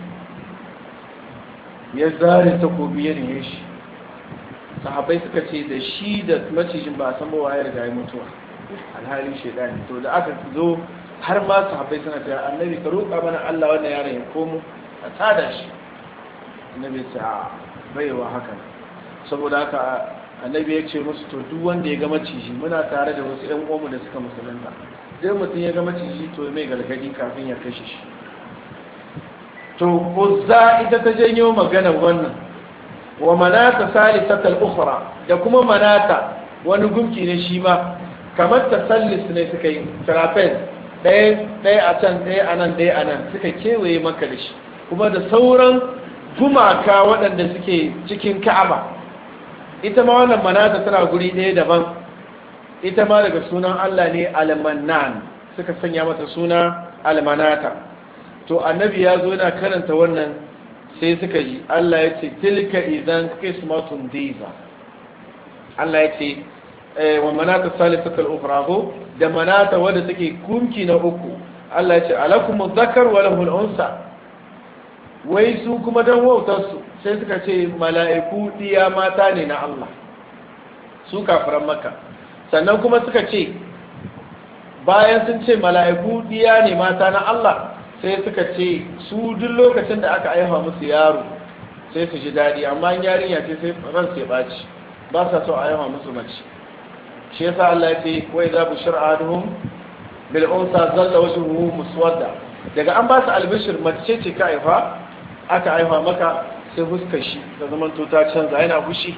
ya zare takobi ya riye shi sahabai suka ce da shi da macijin ba a san bawa ya riga ya mutuwa alhali shaidani to da aka zo har ma sahabai suna ta annabi ka roƙa mana Allah wannan yaron ya komo a tada shi annabi ya ce a baiwa haka saboda haka annabi ya ce musu to duk wanda ya ga maciji muna tare da wasu ƴan uwanmu da suka musulunta dai mutum ya ga maciji to mai gargadi kafin ya kashe shi to uzza ita ta janyo maganar wannan wa manata salisatal ukhra da kuma manata wani gumki ne shi ma kamar tasallis ne suka yi trapez ɗaya ɗaya a can ɗaya a nan ɗaya a nan suka kewaye maka da shi kuma da sauran gumaka waɗanda suke cikin ka'aba ita ma wannan manata tana guri ɗaya daban ita ma daga sunan Allah ne almanan suka sanya mata suna almanata to annabi ya zo yana karanta wannan sai suka ji Allah ya ce tilka idan qismatun diza Allah ya ce wa manata salisatul ukhra ko da manata wadda take kunki na uku Allah ya ce alakum dhakar wa lahul unsa wai su kuma dan wautar su sai suka ce mala'iku diya mata ne na Allah su kafiran makka sannan kuma suka ce bayan sun ce mala'iku diya ne mata na Allah sai suka ce su duk lokacin da aka aiha musu yaro sai su ji daɗi amma yarinya ce sai ran sai ɓaci ba sa so a aiha musu mace shi yasa Allah ya ce wai za bu shir'aduhum bil unsa zalla wajhuhu muswadda daga an ba su albishir mace ce ka aifa aka aifa maka sai fuskar shi da zaman to ta canza yana fushi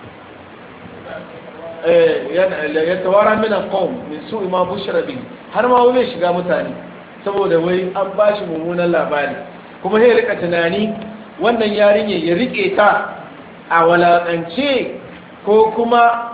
eh ya tawara min alqawm min su'i ma bushra bi har ma wai shiga mutane saboda wai an ba shi mummunan labari kuma sai rika tunani wannan yarinya ya rike ta a walakance ko kuma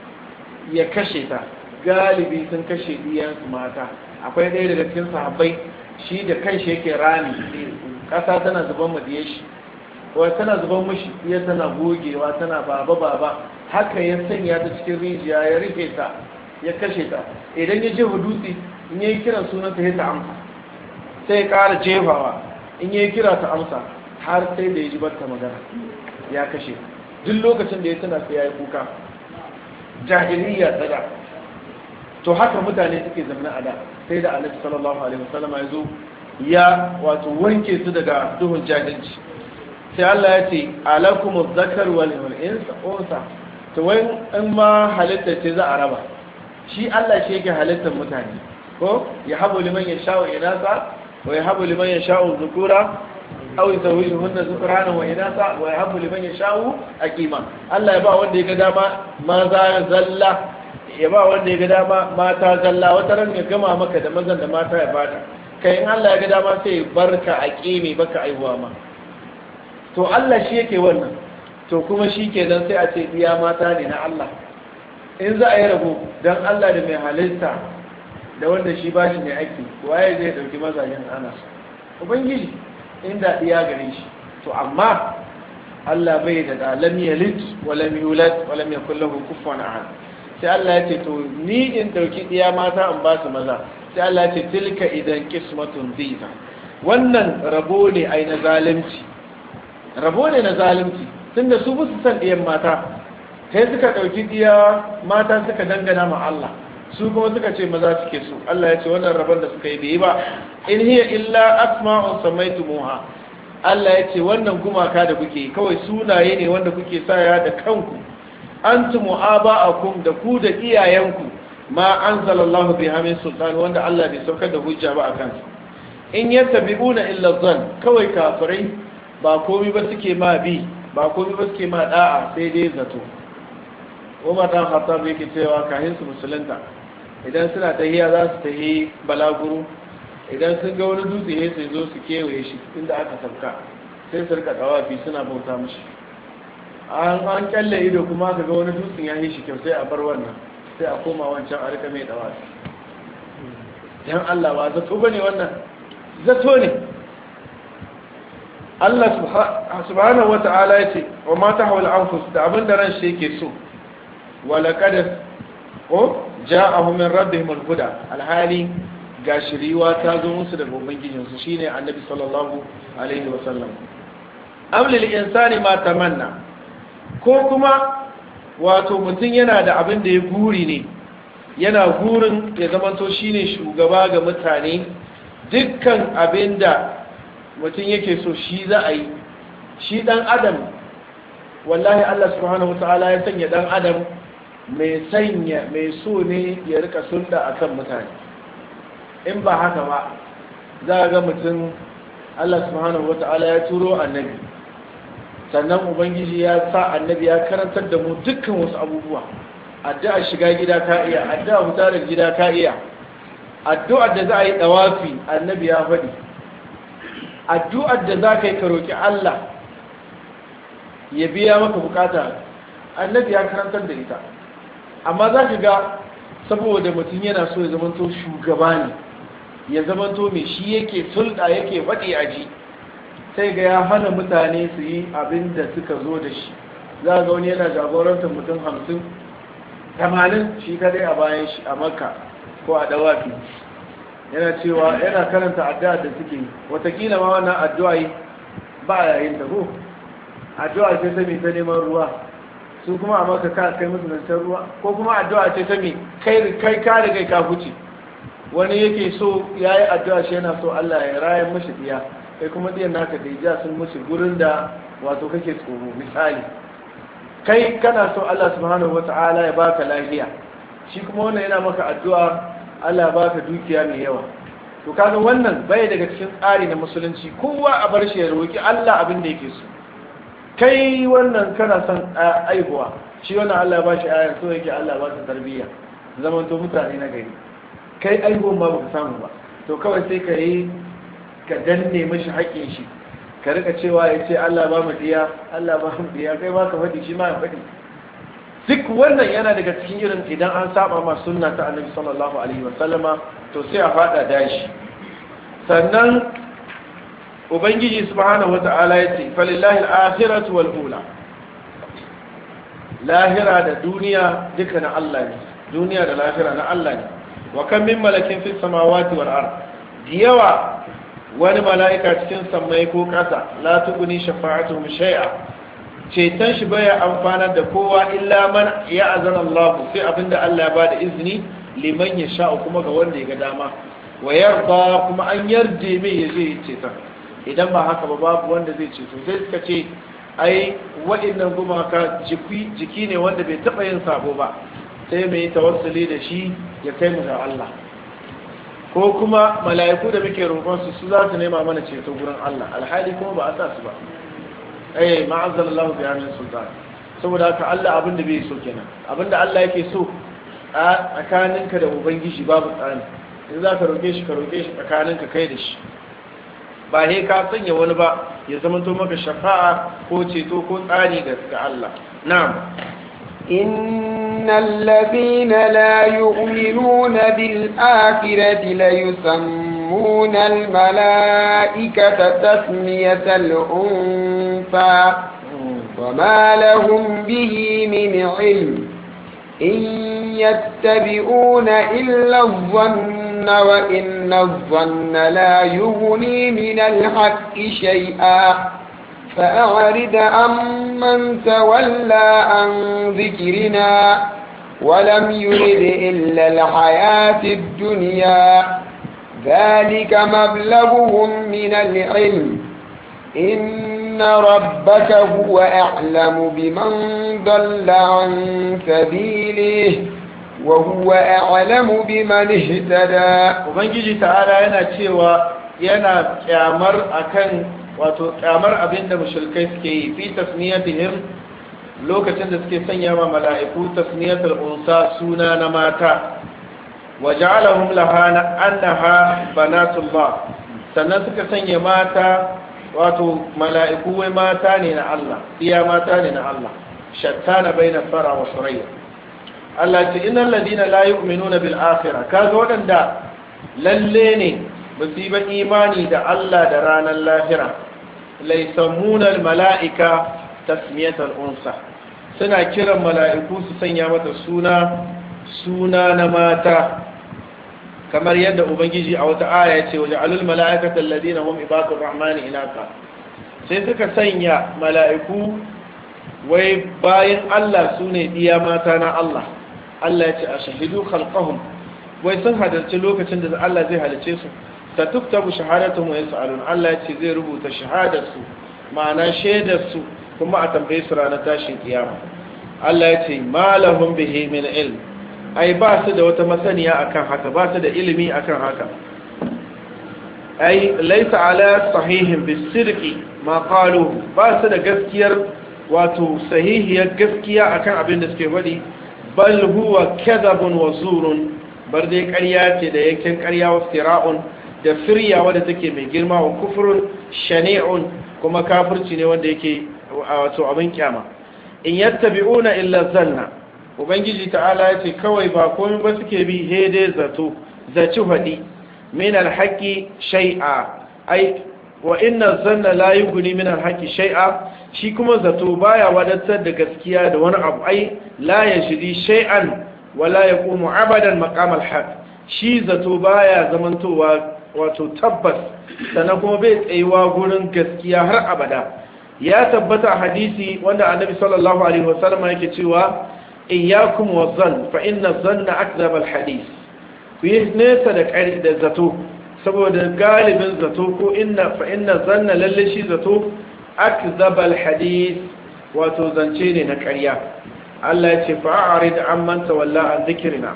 ya kashe ta galibi sun kashe diyansu mata akwai ɗaya daga cikin sahabbai shi da kanshi yake rami ƙasa tana zuban madiye shi wa tana zuban mushi iya tana gogewa tana baba baba haka ya sanya ta cikin rijiya ya rufe ta ya kashe ta idan ya jefa dutse in yayi kiran sunanta ya ta amsa sai ya ƙara jefawa in yayi kira ta amsa har sai da ya ji barta magana ya kashe duk lokacin da ya tana sai ya yi kuka jahiliya tsada to haka mutane suke zama a da sai da annabi sallallahu alaihi wasallam ya zo ya wato wanke su daga duhun jahilci sai Allah ya ce alakum zakar wal unsa to wai in ma halitta ce za a raba shi Allah shi yake halittar mutane ko ya habu liman yasha'u inasa wa ya habu liman yasha'u dhukura aw yuzawwijuhunna dhukranan wa inasa wa yahabu liman yasha'u aqima Allah ya ba wanda ya ga dama maza zalla ya ba wanda ya ga dama mata zalla wata ran ya gama maka da mazan da mata ya bata kai in Allah ya ga dama sai barka aqimi baka aihuwa ma to Allah shi yake wannan to kuma shi kenan sai a ce iya mata ne na Allah in za a yi rabo don Allah da mai halitta da wanda shi ba shi ne ake waye zai dauki mazajen ana ubangiji inda iya gare shi to amma Allah bai da da lam yalid wa lam yulad wa lam yakul lahu kufuwan ahad sai Allah ya ce to ni in dauki iya mata in ba su maza sai Allah ya ce tilka idan qismatun dhiza wannan rabo ne ai na zalunci rabo ne na zalunci tunda su ba su san ɗiyan mata sai suka ɗauki ɗiya mata suka dangana ma Allah su kuma suka ce maza suke su Allah ya ce wannan rabon da suka yi bai ba in hiya illa asma'un samaitumuha Allah ya ce wannan gumaka da kuke kawai sunaye ne wanda kuke saya da kanku antum aba'akum da ku da iyayenku ma anzalallahu biha min sultan wanda Allah bai saukar da hujja ba akan su in yattabi'una illa dhann kawai kafirai ba komai ba suke ma bi ba komai ba suke ma da'a sai dai zato umar dan khattab yake cewa kahin su musulunta idan suna tahiya za su tahi balaguro idan sun ga wani dutse ne sai zo su kewaye shi inda aka sauka sai su rika tawafi suna bauta mishi an an kyalle ido kuma ka ga wani dutsen ya yi shi kyau sai a bar wannan sai a koma wancan a rika mai tawafi dan Allah ba zato bane wannan zato ne Allah subhanahu wa ta'ala ya ce wa mata hawal anfus da abin da ran shi yake so wala kada ko ja'ahu min rabbihim al-huda alhali ga shiriwa ta zo musu daga ubangijin su shine annabi sallallahu alaihi wa sallam am lil insani ma tamanna ko kuma wato mutum yana da abin da ya guri ne yana gurin ya zamanto shine shugaba ga mutane dukkan abin da mutum yake so shi za a yi shi dan adam wallahi Allah subhanahu ta'ala ya sanya dan adam mai sanya mai so ne ya rika sunda akan mutane in ba haka ba za ga mutum Allah subhanahu ta'ala ya turo annabi sannan ubangiji ya sa annabi ya karantar da mu dukkan wasu abubuwa addu'a shiga gida ka iya addu'a fita daga gida ka iya addu'ar da za a yi dawafi annabi ya faɗi addu'ar da za ka yi ka roƙi Allah ya biya maka bukata annabi ya karantar da ita amma za ka ga saboda mutum yana so ya zamanto shugaba ne ya zamanto mai shi yake sulɗa yake faɗi a ji sai ga ya hana mutane su yi abin da suka zo da shi za ga wani yana jagorantar mutum hamsin tamanin shi kadai a bayan shi a makka ko a dawafi yana cewa yana karanta addu'a da suke watakila ma wannan addu'a yi ba yayin da ko addu'a ce ta mai ta neman ruwa su kuma a maka ka kai musu zancen ruwa ko kuma addu'a ce ta mai kai kai ka da kai ka huce wani yake so ya yi addu'a shi yana so Allah ya rayan mashi diya kai kuma diyan naka da ja sun mushi gurin da wato kake tsoro misali kai kana so Allah subhanahu wata'ala ya baka lafiya shi kuma wannan yana maka addu'a Allah ya baka dukiya mai yawa to kaga wannan bai daga cikin tsari na musulunci kowa a bar shi ya roki Allah abin da yake so kai wannan kana son aihuwa shi wannan Allah ya bashi ayan so yake Allah ba su tarbiyya zaman to mutane na gari kai aihuwan ma baka samu ba to kawai sai ka yi ka danne mashi haƙƙin shi ka rika cewa ya ce Allah ba mu diya Allah ba mu diya kai ba ka faɗi shi ma ya faɗi duk wannan yana daga cikin irin idan an saba ma sunna ta annabi sallallahu alaihi wasallama to sai a fada dashi sannan ubangiji subhanahu wata'ala ya ce falillahi al-akhiratu wal ula lahira da duniya duka na Allah ne duniya da lahira na Allah ne wa kan min malakin fis samawati wal ard diyawa wani mala'ika cikin sammai ko ƙasa la tuguni shafa'atuhum shay'a ceton shi baya amfanar da kowa illa man ya azana Allah sai abinda Allah ya bada izini liman ya sha kuma ga wanda ya ga dama wa yarda kuma an yarje mai ya je ceton idan ba haka ba babu wanda zai ceto sai suka ce ai waɗannan gumaka jiki ne wanda bai taɓa yin sabo ba sai mai tawassuli da shi ya kai mu ga Allah ko kuma mala'iku da muke roƙon su su za su nema mana ceto gurin Allah alhali kuma ba a sa su ba eh ma'azzal Allah bi amin sultan saboda haka Allah abin da bai so kenan abin da Allah yake so a tsakaninka da ubangiji babu tsani in za ka roƙe shi ka roƙe shi tsakaninka kai da shi ba he ka sanya wani ba ya zama to maka shafa'a ko ceto ko tsari ga Allah na'am إن الذين لا يؤمنون بالآخرة ليسمون الملائكة تسمية الأنثى وما لهم به من علم إن يتبعون إلا الظن وإن الظن لا يغني من الحق شيئا فأعرض عمن تولى عن ذكرنا ولم يرد إلا الحياة الدنيا ذلك مبلغهم من العلم إن ربك هو أعلم بمن ضل عن سبيله وهو أعلم بمن اهتدى ubangiji ta'ala yana cewa yana kyamar akan wato kyamar abinda mushrikai suke yi fi tasniyatihim lokacin da suke sanya ma mala'iku tasniyatul unsa suna na mata waja'alahum lahana annaha banatullah sannan suka sanya mata wato mala'iku wai mata ne na Allah iya mata ne na Allah shattana baina fara wa surayya Allah ce innal ladina la yu'minuna bil akhirah kaga wadanda lalle ne ba su yi ba imani da Allah da ranar lahira laisamuna al mala'ika tasmiyatal unsa suna kiran mala'iku su sanya mata suna suna na mata kamar yadda ubangiji a wata aya ya ce waje alul mala'ikata alladina hum ibadur rahmani inaka sai suka sanya mala'iku wai bayan Allah su ne iya mata na Allah Allah ya ce a shahidu khalqahum wai sun hadarci lokacin da Allah zai halice su ta tuktabu shahadatuhum wa yas'alun Allah ya ce zai rubuta shahadar su ma'ana shaidar su kuma a tambaye su ranar tashin kiyama Allah ya ce malahum bihi min ilm ai ba su da wata masaniya akan haka ba su da ilimi akan haka ai laisa ala sahihin bisirqi ma qalu ba su da gaskiyar wato sahihiyar gaskiya akan abin da suke faɗi bal huwa kadhabun wa zurun bar dai ƙarya ce da yankin ƙarya wa fira'un da firya wadda take mai girma wa kufrun shani'un kuma kafirci ne wanda yake wato abin kyama in yattabi'una illa zanna ubangiji ta'ala ya ce kawai ba komai ba suke bi hede zato zaci faɗi min alhaƙi shai'a ai wa inna zanna la yughni min al-haqqi shay'a shi kuma zato baya wadatar da gaskiya da wani abu ai la yajri shay'an wa la yaqumu abadan maqam al-haqq shi zato baya zamantowa wato tabbas sannan kuma bai tsayuwa gurin gaskiya har abada ya tabbata hadisi wanda annabi sallallahu alaihi wasallam yake cewa iyyakum wazan fa inna zanna akdhab al-hadith ku yi nesa da ƙari da zato saboda galibin zato ko inna fa inna zanna lalle shi zato akzabal hadith wato zance ne na ƙarya Allah ya ce fa'arid amman tawalla an dhikrina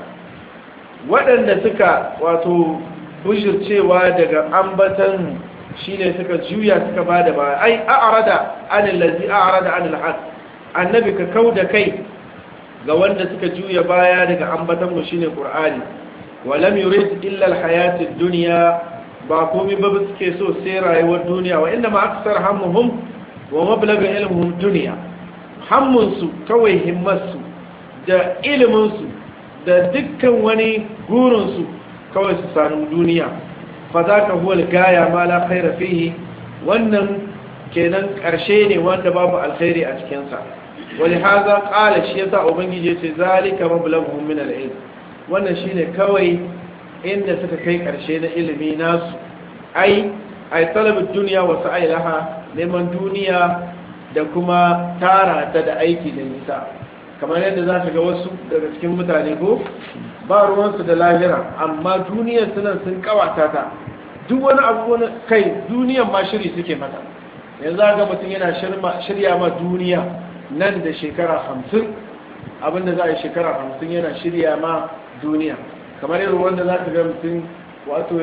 waɗanda suka wato bujircewa daga ambatan shine suka juya suka bada ba ai a'rada anil ladzi a'rada anil haq annabi ka kauda kai ga wanda suka juya baya daga ambatan mu shine qur'ani walam yurid illa alhayatid dunya ba komai ba suke so sai rayuwar duniya wa inda ma aksar hammuhum wa mablaga ilmuhum dunya hammun su kawai himmarsu da ilimin su da dukkan wani gurin su kawai su sanu duniya fa zaka huwa gaya ma la khaira fihi wannan kenan karshe ne wanda babu alkhairi a cikin sa ولهذا قال الشيخ ubangiji yace zalika mablaghum min al-ilm wannan shine kawai inda suka kai karshe na ilimi nasu ai ai talabin duniya wa sa'i laha neman duniya da kuma tara ta da aiki da nisa kamar yadda za ka ga wasu daga cikin mutane ko ba ruwansu da lahira amma duniyar suna sun kawata ta duk wani abu wani kai duniyar ma shiri suke mata yanzu ga mutum yana shirya ma duniya nan da shekara hamsin abinda za a yi shekara hamsin yana shirya ma duniya kamar irin wanda za ka ga mutum wato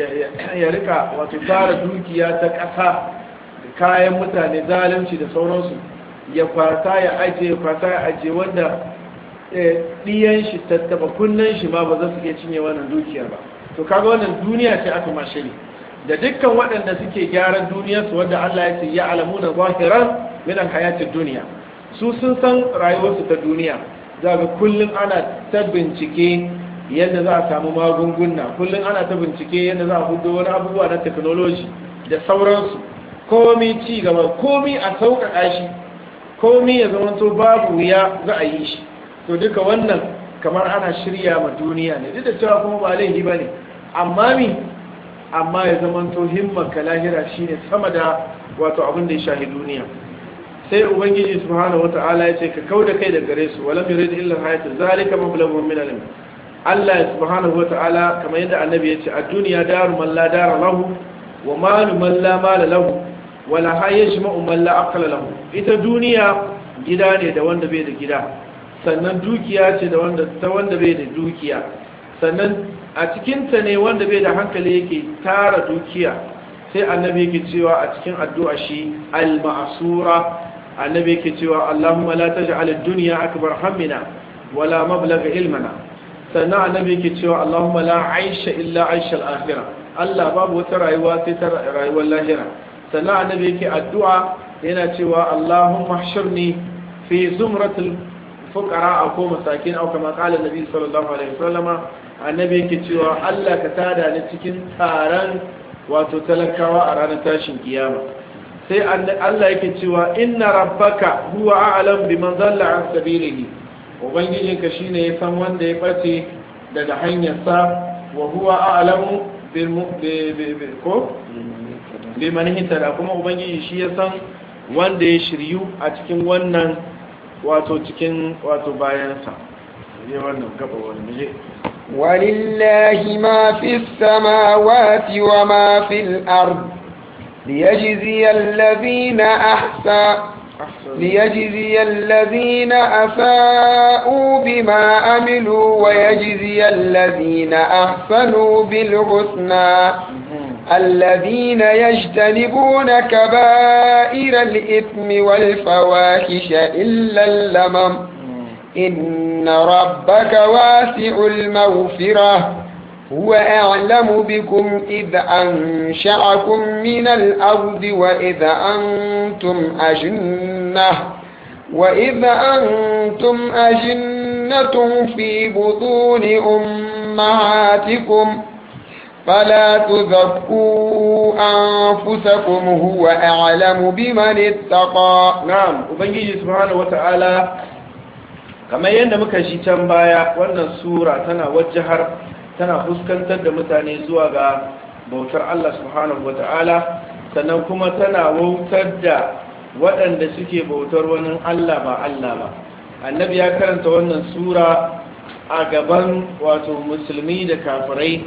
ya rika wato tara dukiya ta ƙasa da kayan mutane zalunci da sauransu ya kwata ya ajiye kwata ya ajiye wanda ɗiyan shi tattaba kunnen shi ma ba za su iya cinye wannan dukiyar ba to kaga wannan duniya ce aka ma shiri da dukkan waɗanda suke gyaran duniyarsu wanda Allah ya ce ya alamu na zahiran min hayatid duniya su sun san rayuwarsu ta duniya za ga kullum ana ta bincike yadda za a samu magunguna kullum ana ta bincike yadda za a hudu wani abubuwa na technology da sauransu komi ci gaba komi a sauƙaƙa shi komi ya zama to babu wuya za a yi shi to duka wannan kamar ana shirya ma duniya ne duk da cewa kuma ba laifi ba ne amma mi amma ya zama to himman ka lahira shine sama da wato abin da ya shahi duniya sai ubangiji subhanahu wata'ala ya ce ka kauda kai da gare su walam yurid illa hayatu zalika mablaghun min al Allah subhanahu wata'ala kamar yadda annabi ya ce a duniya daru man la dara lahu wa malu man la mala lahu wa la hayajma'u man la aqla lahu ita duniya gida ne da wanda bai da gida sannan dukiya ce da wanda ta wanda bai da dukiya sannan a cikin ta ne wanda bai da hankali yake tara dukiya sai annabi yake cewa a cikin addu'a shi al-ma'sura annabi yake cewa Allahumma la taj'al ad-dunya akbar hammina wala mablagha ilmana sannan annabi yake cewa Allahumma la aisha illa aisha al-akhirah Allah babu wata rayuwa sai ta rayuwar lahira sannan annabi yake addu'a yana cewa Allahumma hshurni fi zumratil fuqara ko masakin aw kama qala nabi sallallahu alaihi wasallama annabi yake cewa Allah ka tada ni cikin taron wato talakawa a ranar tashin kiyama sai Allah yake cewa inna rabbaka huwa a'lam biman dhalla an sabilihi ubangijinka shine ya san wanda ya bace daga hanyarsa wa huwa a'lamu bil ko biman hitada kuma ubangiji shi ya san wanda ya shiryu a cikin wannan wato cikin wato bayansa ne wannan gaba wani je ولله ما في السماوات وما في الأرض ليجزي الذين أحسن ليجزي الذين أساءوا بما عملوا ويجزي الذين أحسنوا بالحسنى الذين يجتنبون كبائر الإثم والفواحش إلا اللمم إن ربك واسع المغفرة هو أعلم بكم إذ أنشأكم من الأرض وإذ أنتم أجنة وإذ أنتم أجنة في بطون أمهاتكم فلا تزكوا أنفسكم هو أعلم بمن اتقى na'am ubangiji subhanahu wata'ala kamar yadda muka shi can baya wannan sura tana wajahar tana fuskantar da mutane zuwa ga bautar Allah subhanahu wata'ala sannan kuma tana wautar da waɗanda suke bautar wani Allah ba Allah ba annabi ya karanta wannan sura a gaban wato musulmi da kafirai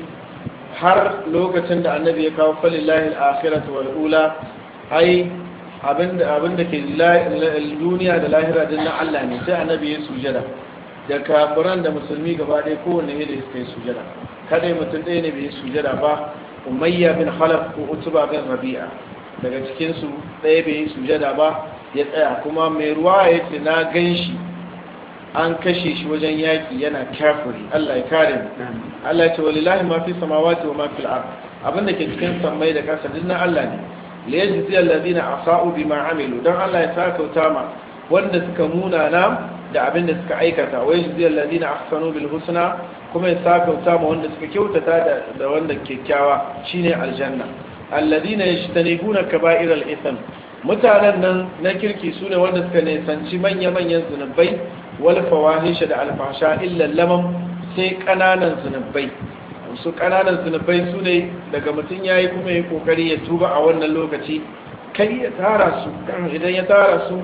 har lokacin da annabi ya kawo falillahi al-akhiratu wal ula ai abinda ke duniya da lahira din na Allah ne sai annabi ya sujada da kafiran da musulmi gaba ɗaya kowanne ne da suka yi sujada kadai mutum ɗaya ne bai yi sujada ba umayya bin khalaf ko utuba bin rabi'a daga cikin su ɗaya bai yi sujada ba ya tsaya kuma mai ruwa ya ce na gan shi an kashe shi wajen yaƙi yana kafiri Allah ya kare mu Allah ya ce walillahi ma fi samawati wa ma fil ard abinda ke cikin sammai da ƙasa duk na Allah ne liyajzi alladhina asa'u bima amilu dan Allah ya sakauta ma wanda suka munana da abin da suka aikata wa yajzi alladhina ahsanu bil husna kuma ya sakauta ma wanda suka kyautata da da wanda kyakkyawa shine aljanna alladhina yajtanibuna kaba'ir al ithm mutanen nan na kirki sune wanda suka nisanci manya manyan zunubai wal fawahisha da alfasha illa lamam sai kananan zunubai su kananan zunubai su ne daga mutum ya yi kuma ya kokari ya tuba a wannan lokaci kai ya tara su idan ya tara su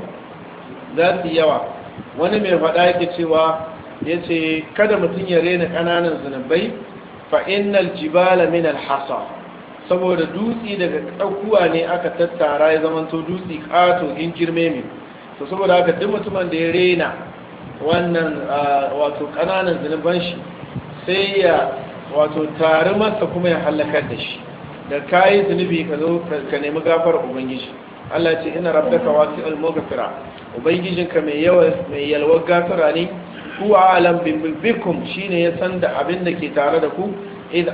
za su yawa wani mai faɗa yake cewa ya ce kada mutum ya rena kananan zunubai fa innal jibala min alhasa saboda dutse daga ɗaukuwa ne aka tattara ya zamanto dutse ƙato in girme mai to saboda haka duk mutumin da ya rena wannan wato kananan zunuban shi sai ya wato tare masa kuma ya halakar da shi da kayi zunubi ka zo ka nemi gafar ubangiji Allah ce ina rabbaka wasi al-maghfira ubangijinka mai yawa mai yalwar gafara ne huwa alam bikum shine ya san da abin da ke tare da ku iz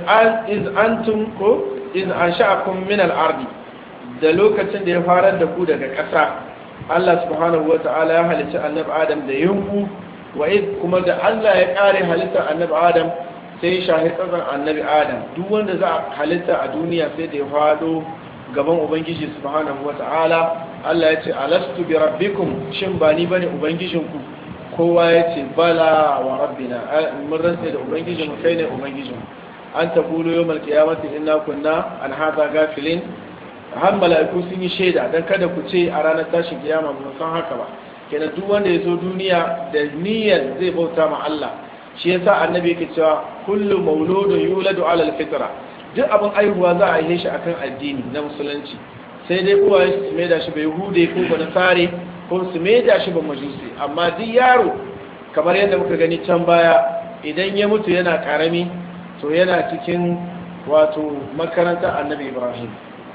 antum ko iz ansha'akum min al-ardi da lokacin da ya farar da ku daga ƙasa Allah subhanahu wata'ala ya halicci annabi Adam da yunku wa iz kuma da Allah ya kare halittar annabi Adam sai shahi tsazan annabi adam duk wanda za a halitta a duniya sai da ya fado gaban ubangiji subhanahu wata'ala Allah ya ce alastu bi rabbikum shin ba ni bane ubangijinku kowa ya ce bala wa rabbina mun rantsa da ubangijin mu kai ne ubangijin an taqulu yawmal qiyamati inna kunna an hadha gafilin har mala'iku sun yi shaida dan kada ku ce a ranar tashin kiyama mun san haka ba kenan duk wanda ya zo duniya da niyyar zai bauta ma Allah shi yasa annabi yake cewa kullu mauludun yuladu ala alfitra duk abin aihuwa za a yi shi akan addini na musulunci sai dai uwaye su mai da shi bai hude ko ba nasare ko su mai da shi ba majusi amma duk yaro kamar yadda muka gani can baya idan ya mutu yana karami to yana cikin wato makarantar annabi ibrahim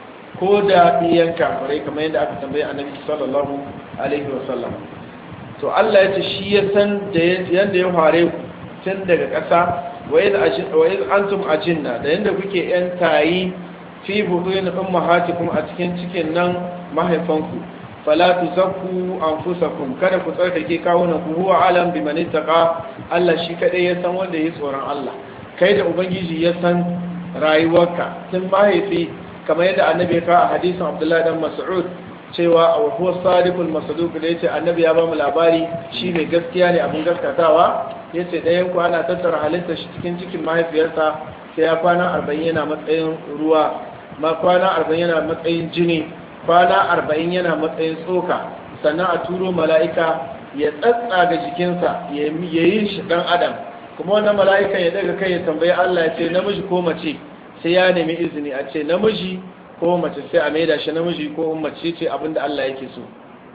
ko da iyan kafirai kamar yadda aka tambaye annabi sallallahu alaihi wasallam to Allah ya ce shi ya san da yadda ya fare ku tun daga ƙasa wa iz antum ajinna da yanda kuke yan tayi fi buhun ummahatikum a cikin cikin nan mahaifanku fala tuzakku anfusakum kada ku tsarkake kawunan ku huwa alam biman ittaqa Allah shi kadai ya san wanda ya tsoron Allah kai da ubangiji ya san rayuwarka tun mahaifi kamar yadda annabi ya kawo a hadisin Abdullahi dan Mas'ud cewa a huwa sadiqul masduq da yace annabi ya ba mu labari shi mai gaskiya ne abin gaskatawa yace dayan ku ana tattara halitta shi cikin cikin mahaifiyarsa sai ya kwana 40 yana matsayin ruwa ma kwana 40 yana matsayin jini kwana 40 yana matsayin tsoka sannan a turo mala'ika ya tsatsaga jikinsa ya yi shi dan adam kuma wannan mala'ikan ya daga kai ya tambayi Allah ya ce namiji ko mace sai ya nemi izini a ce namiji ko mace sai a maida shi namiji ko mace ce abinda Allah yake so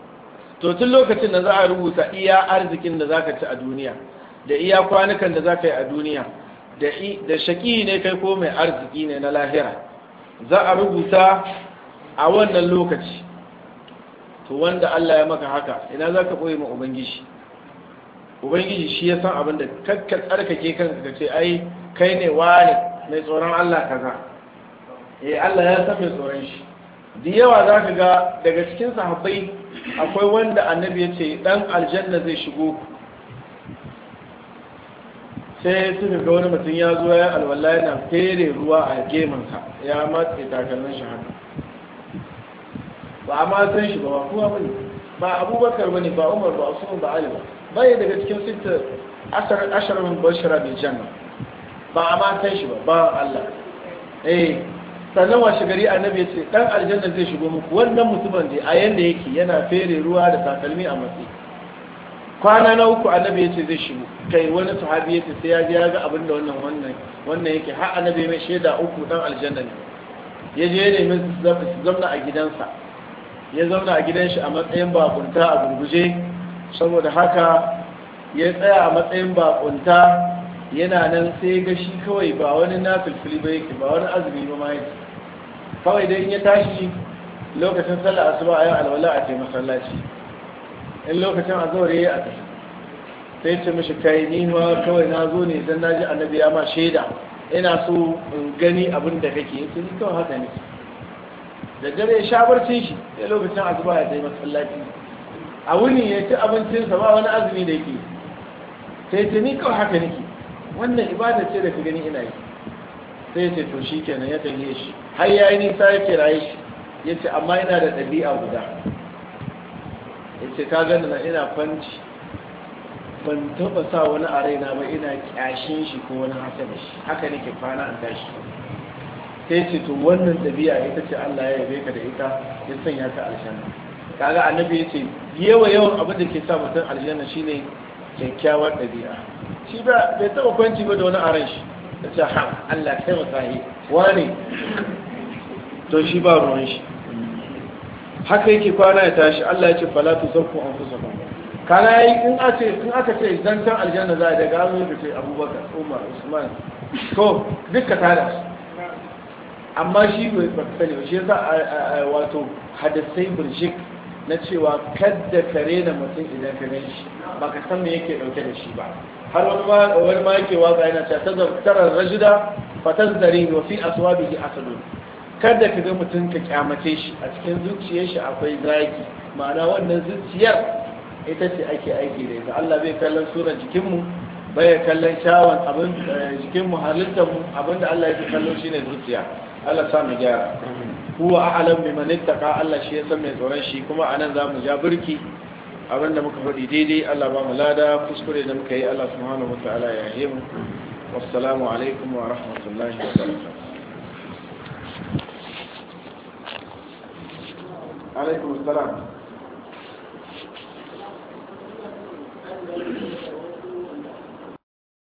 to tun lokacin da za a rubuta iya arzikin da zaka ci a duniya da iya kwanukan da zaka yi a duniya da da shaki ne kai ko mai arziki ne na lahira za a rubuta a wannan lokaci to wanda Allah ya maka haka ina zaka boye ma ubangiji ubangiji shi ya san abin da kakka tsarkake kanka ka ce ai kai ne wani mai tsoron Allah kaza eh Allah ya san mai tsoron shi da yawa za ka ga daga cikin sahabbai akwai wanda annabi ya ce dan aljanna zai shigo sai suka ga wani mutum ya zo ya alwala yana fere ruwa a gemansa ya matse takalmin shi haka ba a ma san shi ba ba kuma bane ba abubakar bane ba umar ba usman ba ali ba bai daga cikin sita ashirin min bashara bil janna ba a ma san shi ba ba Allah eh sannan washe gari annabi ya ce dan aljanna zai shigo muku wannan mutumin da a yanda yake yana fere ruwa da takalmi a matsayi kwana na uku annabi ya ce zai shigo kai wani sahabi ya ce sai ya ji ya ga abin da wannan wannan wannan yake har annabi mai shaida uku dan aljanna ne ya je ya nemi zamna a gidansa ya zauna a gidan shi a matsayin bakunta a gurguje saboda haka ya tsaya a matsayin bakunta yana nan sai ga shi kawai ba wani na filfili ba yake ba wani azumi ba ma yake kawai dai in ya tashi lokacin sallah asuba a yau alwala a ce masallaci in lokacin azhar yayi a tafi sai ce mishi kai ni ma kawai na zo ne dan naji annabi ya ma shaida ina so in gani abin da kake yace ni kawai haka ne da dare ya sha barcin shi sai lokacin asuba ya tafi masallaci a wuni ya ci abincinsa ba wani azumi da yake sai ce ni kawai haka nake wannan ibada ce da ka gani ina yi sai ce to shi kenan ya tafiye shi har ya yi nisa ya kiraye shi ya ce amma ina da ɗabi'a guda ya ce ka gani na ina fanci ban taɓa sa wani a raina ba ina ƙyashin shi ko wani haka da shi haka nake kwana an tashi sai ce to wannan ɗabi'a ita ce Allah ya yabe ka da ita ya sanya ka aljanna kaga annabi ya ce yawa yawan abin da ke sa mutum aljanna shine kyakkyawar ɗabi'a shi ba bai taɓa kwanci ba da wani aran shi da ce ha Allah kai wa sahi wani to shi ba ruwan shi haka yake kwana ya tashi Allah ya ce fala tu zakku anfusakum kana yayi in aka in aka ce dan san aljanna za a daga an yi ce Abubakar Umar Usman to dukka tada amma shi bai ba sani ba shi yasa wato hadisai burjik na cewa kadda ka rena mutum idan ka gan shi ba ka san me yake dauke da shi ba har wani ma wani ma yake waka yana cewa tazara rajida fatazdari wa fi aswabihi asadun kada ka ga mutum ka kyamace shi a cikin zuciyar shi akwai zaki ma'ana wannan zuciyar ita ce ake aiki da ita Allah bai kallon surar jikinmu bai kallon shawon abin jikinmu halittarmu abinda Allah yake kallon shine zuciya Allah sa mu gyara huwa a'lam biman ittaqa Allah shi ya san mai tsoron shi kuma anan za mu ja burki abinda muka faɗi daidai Allah ba mu lada kuskure da muka yi Allah subhanahu wataala ya yi mu wassalamu alaikum wa rahmatullahi wa barakatuh alaikum assalam